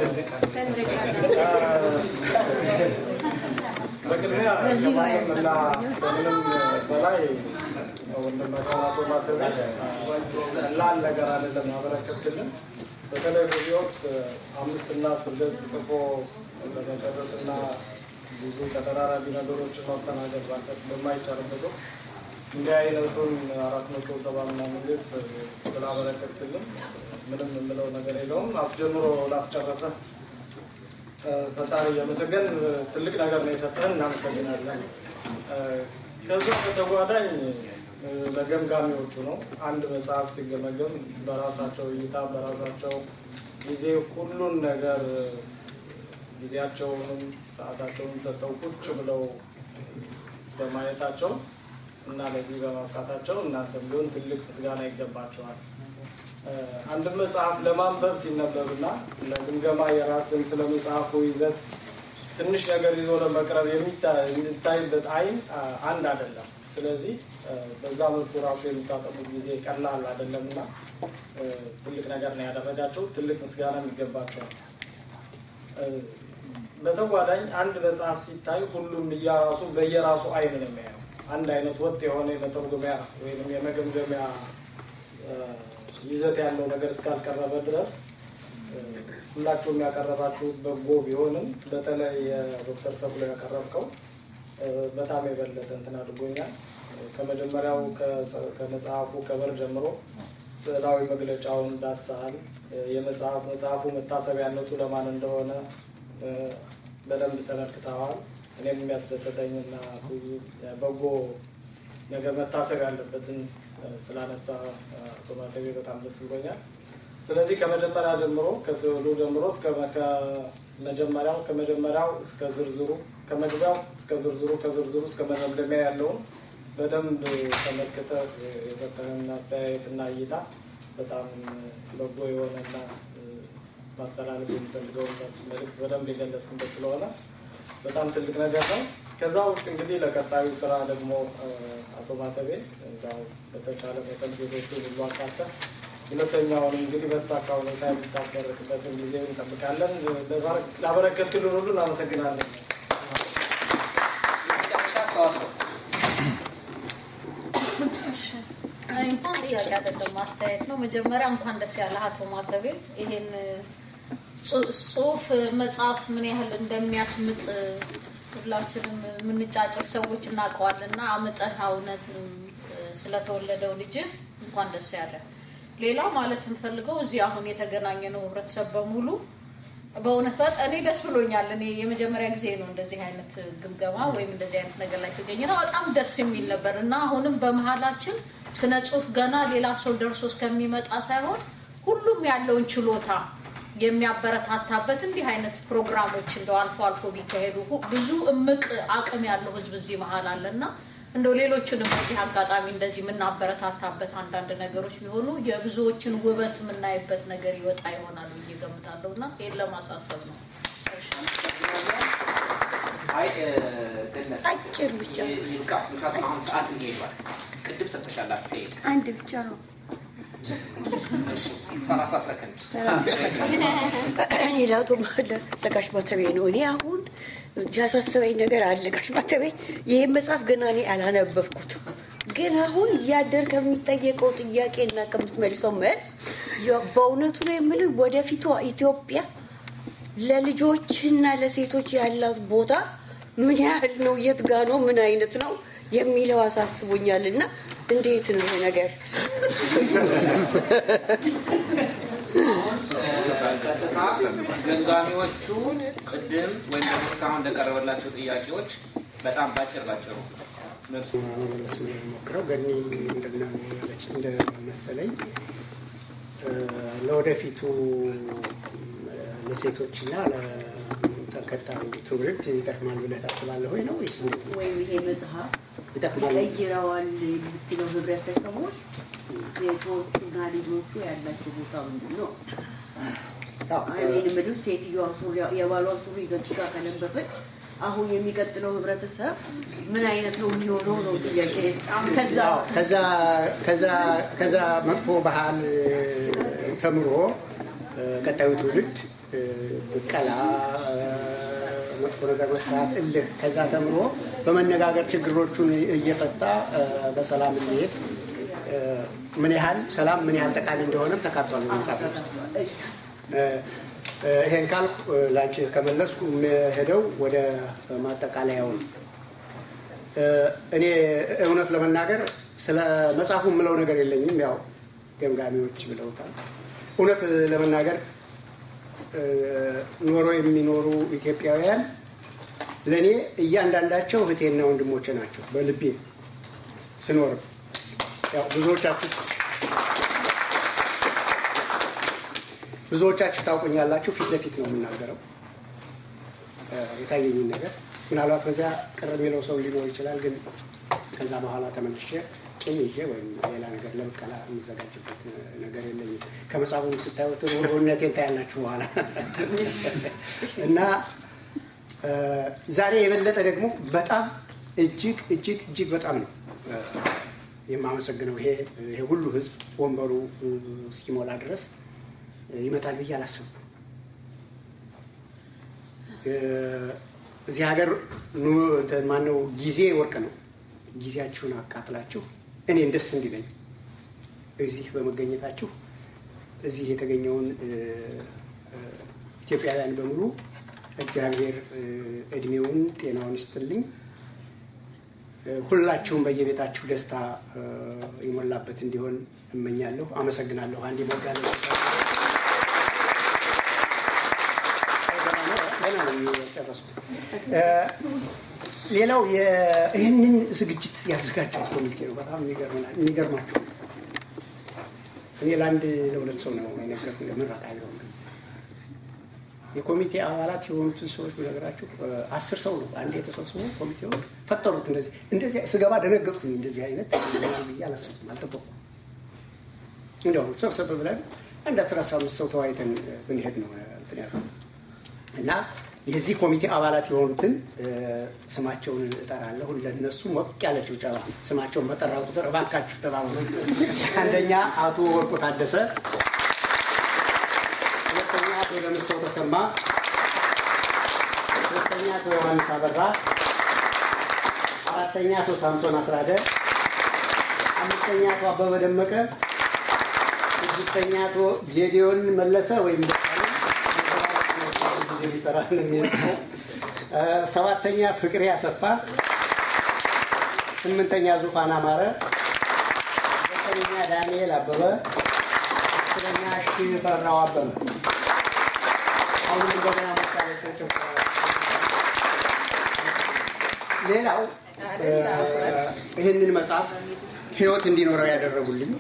በቅድሚያ ከማንም እና ከምንም በላይ ወንድማችን አቶ ማተቤ ቀላል ነገር አይደለም ያበረከትክልን። በተለይ በዚህ ወቅት አምስትና ስድስት ጽፎ ለመጨረስ እና ብዙ ተደራራቢ ነገሮችን ማስተናገድ ባለት በማይቻልበት ወቅት እንዲህ አይነቱን አራት መቶ ሰባ ምናምን ገጽ ስላበረከትክልን ምንም የምለው ነገር የለውም። አስጀምሮ ላስጨረሰ ፈጣሪ እያመሰገን ትልቅ ነገር ነው የሰጠን፣ እናመሰግናለን። ከዛ በተጓዳኝ ለገምጋሚዎቹ ነው። አንድ መጽሐፍ ሲገመገም በራሳቸው እይታ በራሳቸው ጊዜ ሁሉን ነገር ጊዜያቸውንም ሰዓታቸውንም ሰጠው ቁጭ ብለው በማየታቸው እና ለዚህ በማብቃታቸው እናንተም ቢሆን ትልቅ ምስጋና ይገባቸዋል። አንድ መጽሐፍ ለማንበብ ሲነበብና ለግምገማ የራስን ስለ መጽሐፉ ይዘት ትንሽ ነገር ይዞ ለመቅረብ የሚታይበት አይን አንድ አይደለም። ስለዚህ በዛ መልኩ ራሱ የሚታጠሙት ጊዜ ቀላል አይደለም እና ትልቅ ነገር ነው ያደረጋቸው። ትልቅ ምስጋናም ይገባቸዋል። በተጓዳኝ አንድ መጽሐፍ ሲታይ ሁሉም እያራሱ በየራሱ አይን ነው የሚያየው። አንድ አይነት ወጥ የሆነ የመተርጎሚያ ወይም የመገምገሚያ ይዘት ያለው ነገር እስካልቀረበ ድረስ ሁላችሁም ያቀረባችሁት በጎ ቢሆንም በተለይ የዶክተር ተብሎ ያቀረብከው በጣም የበለጠ እንትን አድርጎኛል። ከመጀመሪያው ከመጽሐፉ ከበር ጀምሮ ስዕላዊ መግለጫውን ዳሰሃል። የመጽሐፍ መጽሐፉ መታሰቢያነቱ ለማን እንደሆነ በደንብ ተመልክተዋል። እኔም የሚያስደሰተኝ እና ብዙ በጎ ነገር መታሰብ ያለበትን ስላነሳ አቶ ማተቤ በጣም ደስ ብሎኛል። ስለዚህ ከመጀመሪያ ጀምሮ ከስዕሉ ጀምሮ እስከ ከመጀመሪያው ከመጀመሪያው እስከ ዝርዝሩ ከመግቢያው እስከ ዝርዝሩ ከዝርዝሩ እስከ መደምደሚያ ያለውን በደንብ ተመልክተህ የሰጠህን አስተያየትና እይታ በጣም በጎ የሆነና ማስተላለፍ የሚፈልገውን መልዕክት በደንብ የገለጽክበት ስለሆነ በጣም ትልቅ ነገር ነው። ከዛ ውስጥ እንግዲህ ለቀጣዩ ስራ ደግሞ አቶ ማተቤ ያው በተቻለ መጠን ሴቶቹ ሁሉ አካተህ ሁለተኛውን እንግዲህ በተሳካ ሁኔታ የምታስመርቅበትን ጊዜ እንጠብቃለን። ላበረከትክልን ሁሉ እናመሰግናለን። እንኳን ጥያቄ አይደለም ማስተያየት ነው። መጀመሪያ እንኳን ደስ ያለ አቶ ማተቤ ይሄን ጽሁፍ መጽሐፍ ምን ያህል እንደሚያስምጥ ሁላችንም የምንጫጭር ሰዎች እናውቀዋለን እና አምጠህ እውነት ስለተወለደው ልጅ እንኳን ደስ ያለ። ሌላው ማለት የምፈልገው እዚህ አሁን የተገናኘ ነው ህብረተሰብ በሙሉ በእውነት በጣም እኔ ደስ ብሎኛል። እኔ የመጀመሪያ ጊዜ ነው እንደዚህ አይነት ግምገማ ወይም እንደዚህ አይነት ነገር ላይ ሲገኝ ነው በጣም ደስ የሚል ነበር እና አሁንም በመሀላችን ስነ ጽሁፍ ገና ሌላ ሰው ደርሶ እስከሚመጣ ሳይሆን ሁሉም ያለውን ችሎታ የሚያበረታታበት እንዲህ አይነት ፕሮግራሞች እንደው አልፎ አልፎ ቢካሄዱ ብዙ እምቅ አቅም ያለው ህዝብ እዚህ መሀል አለ እና እንደው ሌሎችንም በዚህ አጋጣሚ እንደዚህ የምናበረታታበት አንዳንድ ነገሮች ቢሆኑ የብዙዎችን ውበት የምናይበት ነገር ይወጣ ይሆናል ብዬ ገምታለሁ እና ይህን ለማሳሰብ ነው። አይ አጭር ብቻ ይብቃ። ምክንያቱም አሁን ሰዓት እንሄዷል። ቅድም ሰጥተሻል አስተያየት አንድ ብቻ ነው። ሰላሳ ሰከንድ እኔ ለአቶ ለጋሽ ማተቤ ነው። እኔ አሁን ያሳሰበኝ ነገር አለ። ጋሽ ማተቤ ይህን መጽሐፍ ገና እኔ አላነበብኩትም፣ ግን አሁን እያደር ከሚጠየቀው ጥያቄ እና ከምትመልሰው መልስ በእውነቱ ነው የምልህ ወደፊቷ ኢትዮጵያ ለልጆችና ለሴቶች ያላት ቦታ ምን ያህል ነው? የት ጋ ነው? ምን አይነት ነው የሚለው አሳስቦኛል እና እንዴት ነው ይሄ ነገር? አሁን ቀጥታ ገምጋሚዎቹ ቅድም ወይም ደግሞ እስካሁን እንደቀረበላቸው ጥያቄዎች በጣም ባጭር ባጭሩ መልስ መመለስ ነው የሞክረው። ገኒ ምንድነው ያለች እንደመሰለኝ ለወደፊቱ ለሴቶችና ለተከታዩ ትውልድ ይጠቅማል ብለህ ታስባለህ ወይ ነው ወይስ እንዴት ነው? ወይም ይሄ መጽሐፍ ይጠቅማል ቀይረዋል የምትለው ህብረተሰብ ውስጥ ሴቶቹና ልጆቹ ያላቸው ቦታ ምንድን ነው? እኔ የምልህ ሴትዮዋ ሱሪ የባሏ ሱሪ ዘጭቃ ከለበሰች አሁን የሚቀጥለው ህብረተሰብ ምን አይነት ነው የሚሆነው ነው ጥያቄ። ከዛ ከዛ ከዛ ከዛ መጥፎ ባህል ተምሮ ቀጣዩ ትውልድ ብቀላ፣ መጥፎ ነገር መስራት፣ እልህ ከዛ ተምሮ በመነጋገር ችግሮቹን እየፈታ በሰላም እንዲሄድ ምን ያህል ሰላም ምን ያህል ጠቃሚ እንደሆነም ተካቷል በመጽሐፍ ውስጥ። ይሄን ካልኩ ላንቺ ከመለስኩ የምሄደው ወደ ማጠቃለያው ነው። እኔ እውነት ለመናገር ስለ መጽሐፉ የምለው ነገር የለኝም። ያው ገምጋሚዎች ብለውታል። እውነት ለመናገር ኖሮ የሚኖሩ ኢትዮጵያውያን ለእኔ እያንዳንዳቸው እህቴና ወንድሞቼ ናቸው። በልቤ ስኖርም ያው ብዙዎቻችሁ ብዙዎቻችሁ ታውቁኛላችሁ። ፊት ለፊት ነው የምናገረው የታየኝን ነገር። ምናልባት በዚያ ቅር የሚለው ሰው ሊኖር ይችላል። ግን ከዛ በኋላ ተመልሼ ቂም ይዤ ወይም ሌላ ነገር ለብቀላ የሚዘጋጅበት ነገር የለኝም። ከመጽሐፉም ስታዩት ሩህሩህነቴን ታያላችሁ በኋላ እና ዛሬ የበለጠ ደግሞ በጣም እጅግ እጅግ እጅግ በጣም ነው የማመሰግነው። ይሄ ይሄ ሁሉ ህዝብ ወንበሩ እስኪሞላ ድረስ ይመጣል ብዬ አላሰብኩም። እዚህ ሀገር ማነው ጊዜ ወርቅ ነው። ጊዜያችሁን አቃጥላችሁ እኔን ደስ እንዲለኝ እዚህ በመገኘታችሁ እዚህ የተገኘውን ኢትዮጵያውያን በሙሉ እግዚአብሔር እድሜውን ጤናውን ይስጥልኝ። ሁላችሁም በየቤታችሁ ደስታ የሞላበት እንዲሆን እመኛለሁ። አመሰግናለሁ። አንድ ሞጋለ ጨረስኩ። ሌላው ይህንን ዝግጅት ያዘጋጀው ኮሚቴ ነው። በጣም የሚገርማችሁ እኔ ለአንድ ለሁለት ሰው ነው የነገርኩ ምረቃ ቢሆን የኮሚቴ አባላት የሆኑትን ሰዎች ብነግራችሁ አስር ሰው ነው አንድ የተሰብስቦ ኮሚቴው ፈጠሩት። እንደዚህ እንደዚህ ስገባ ደነገጥኩኝ። እንደዚህ አይነት ይሆናል ብዬ አላሰብኩም፣ አልጠበኩም። እንዲያው ሰብሰብ ብለን አንድ አስር አስራ አምስት ሰው ተወያይተን ብንሄድ ነው እንትን ያልኩት እና የዚህ ኮሚቴ አባላት የሆኑትን ስማቸውን እጠራለሁ። ለነሱ ሞቅ ያለ ጭብጨባ። ስማቸውን በጠራ ቁጥር እባካችሁ ተባበሩ። አንደኛ አቶ ወርቁ ታደሰ፣ ሁለተኛ አቶ ለምሰው ተሰማ፣ ሶስተኛ አቶ ዮሐንስ አበራ፣ አራተኛ አቶ ሳምሶን አስራደ፣ አምስተኛ አቶ አበበ ደመቀ፣ ስድስተኛ አቶ ጌዲዮን መለሰ ወይም ጊዜ ሊጠራን የሚጽፈው ሰባተኛ ፍቅሬ አሰፋ፣ ስምንተኛ ዙፋን አማረ፣ ዘጠነኛ ዳንኤል አበበ፣ አስረኛ ሽፈራው አበበ። አሁን እንደገና መታለቸው ሌላው ይህንን መጽሐፍ ህይወት እንዲኖረው ያደረጉልኝ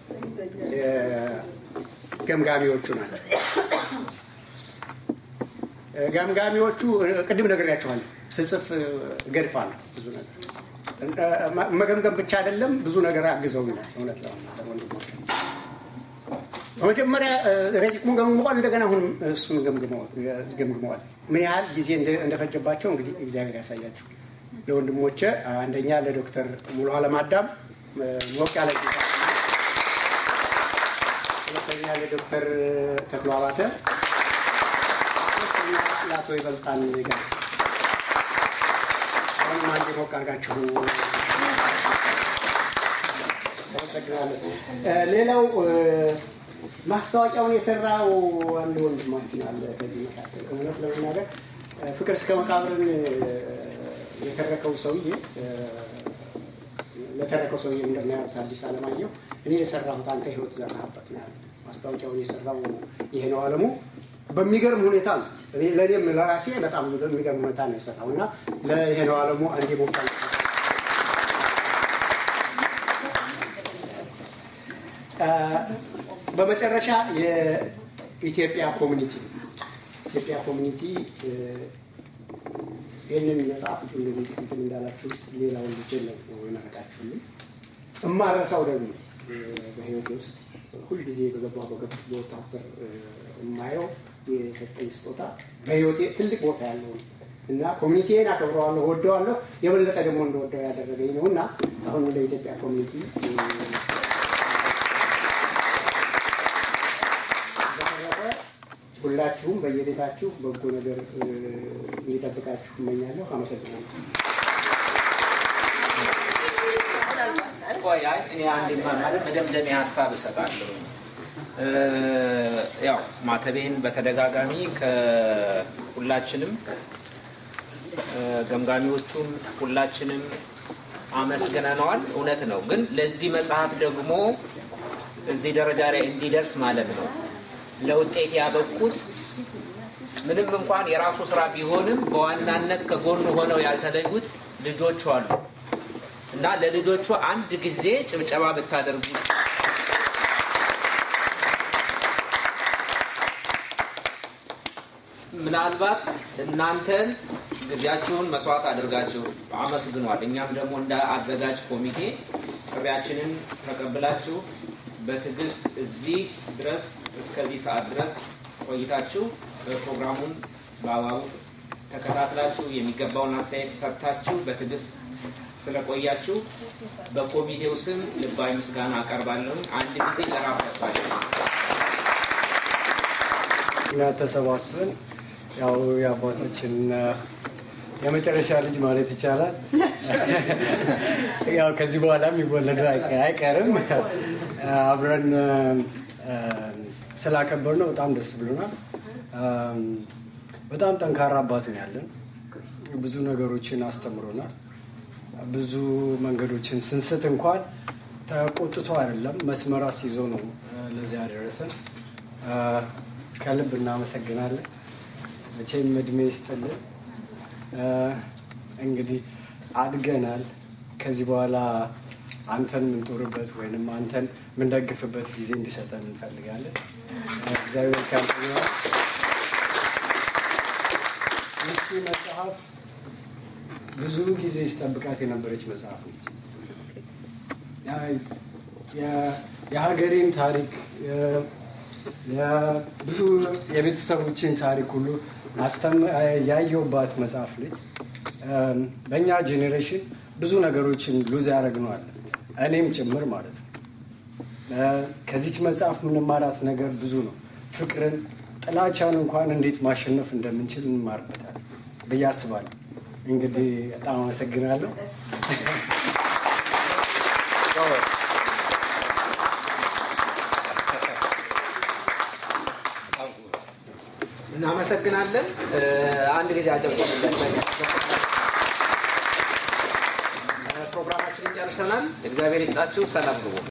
ገምጋሚዎቹ ናቸው። ገምጋሚዎቹ ቅድም ነግሬያቸዋለሁ። ስጽፍ እገድፋለሁ ብዙ ነገር መገምገም ብቻ አይደለም፣ ብዙ ነገር አግዘውኛል። እውነት ለመናገር ወንድሞች በመጀመሪያ ረቂቁን ገምግመዋል። እንደገና አሁን እሱን ገምግመዋል። ምን ያህል ጊዜ እንደፈጀባቸው እንግዲህ እግዚአብሔር ያሳያችሁ። ለወንድሞቼ አንደኛ ለዶክተር ሙሉ አለም አዳም ሞቅ ያለ ሁለተኛ ለዶክተር ተክሎ አባተ ለአቶ ይበልጣል ጋር አሁንም አንድ ሞቅ አድርጋችሁ ሌላው ማስታወቂያውን የሰራው አንድ ወንድማችን አለ ከዚህ መካከል እውነት ለመናገር ፍቅር እስከ መቃብርን የተረከው ሰውዬ ለተረከው ሰውዬ እንደሚያዩት አዲስ አለማየሁ እኔ የሰራሁት አንተ ህይወት ዘራህበት ነው ያለ ማስታወቂያውን የሰራው ይሄ ነው አለሙ በሚገርም ሁኔታ ነው። እኔ ለእኔም ለራሴ በጣም በሚገርም ሁኔታ ነው የሰራው እና ለይሄ ነው አለሙ አንዴ ሞቃል በመጨረሻ የኢትዮጵያ ኮሚኒቲ ኢትዮጵያ ኮሚኒቲ ይህንን መጽሐፍ እንግዲህ እንትን እንዳላችሁ ሌላውን ልጅ ነው የመረቃችሁልኝ። እማረሳው ደግሞ በህይወቴ ውስጥ ሁልጊዜ በገባ በገቡት ቦታ ቁጥር የማየው የሰጠኝ ስጦታ በህይወቴ ትልቅ ቦታ ያለው ነው እና ኮሚኒቲን አከብረዋለሁ፣ ወደዋለሁ። የበለጠ ደግሞ እንደወደው ያደረገኝ ነው እና አሁን ወደ ኢትዮጵያ ኮሚኒቲ በተረፈ ሁላችሁም በየቤታችሁ በጎ ነገር እንዲጠብቃችሁ እመኛለሁ። አመሰግናለሁ። ቆይ አይ እኔ አንድ ማለት መደምደሚያ ሀሳብ እሰጣለሁ። ያው ማተቤን በተደጋጋሚ ከሁላችንም ገምጋሚዎቹም ሁላችንም አመስግነነዋል። እውነት ነው። ግን ለዚህ መጽሐፍ ደግሞ እዚህ ደረጃ ላይ እንዲደርስ ማለት ነው ለውጤት ያበቁት ምንም እንኳን የራሱ ስራ ቢሆንም በዋናነት ከጎኑ ሆነው ያልተለዩት ልጆቹ አሉ እና ለልጆቹ አንድ ጊዜ ጭብጨባ ብታደርጉ ምናልባት እናንተን ጊዜያችሁን መስዋዕት አድርጋችሁ አመስግኗል። እኛም ደግሞ እንደ አዘጋጅ ኮሚቴ ጥሪያችንን ተቀብላችሁ በትዕግስት እዚህ ድረስ እስከዚህ ሰዓት ድረስ ቆይታችሁ ፕሮግራሙን በአግባቡ ተከታትላችሁ የሚገባውን አስተያየት ሰጥታችሁ በትዕግስት ስለቆያችሁ በኮሚቴው ስም ልባዊ ምስጋና አቀርባለሁ። አንድ ጊዜ ለራሳችሁ እና ተሰባስበን ያው የአባታችን የመጨረሻ ልጅ ማለት ይቻላል ያው ከዚህ በኋላ የሚወለዱ አይቀርም አብረን ስላከበር ነው በጣም ደስ ብሎናል። በጣም ጠንካራ አባት ነው ያለን። ብዙ ነገሮችን አስተምሮናል። ብዙ መንገዶችን ስንስት እንኳን ተቆጥቶ አይደለም መስመር አስይዞ ነው ለዚህ ያደረሰን። ከልብ እናመሰግናለን። መቼም እድሜ ይስጥልን። እንግዲህ አድገናል። ከዚህ በኋላ አንተን የምንጦርበት ወይንም አንተን የምንደግፍበት ጊዜ እንዲሰጠን እንፈልጋለን። እግዚአብሔር ካንተ ጋር ይቺ መጽሐፍ ብዙ ጊዜ ሲጠብቃት የነበረች መጽሐፍ ነች። የሀገሬን ታሪክ ብዙ የቤተሰቦችን ታሪክ ሁሉ ያየውባት መጽሐፍ ነች። በእኛ ጄኔሬሽን ብዙ ነገሮችን ሉዝ ያደረግነዋል፣ እኔም ጭምር ማለት ነው። ከዚች መጽሐፍ የምንማራት ነገር ብዙ ነው። ፍቅርን፣ ጥላቻን እንኳን እንዴት ማሸነፍ እንደምንችል እንማርበታል ብዬ አስባለሁ። እንግዲህ በጣም አመሰግናለሁ። እናመሰግናለን። አንድ ጊዜ አጨብጭቡለት። ፕሮግራማችንን ጨርሰናል። እግዚአብሔር ይስጣችሁ። ሰላም ግቡ።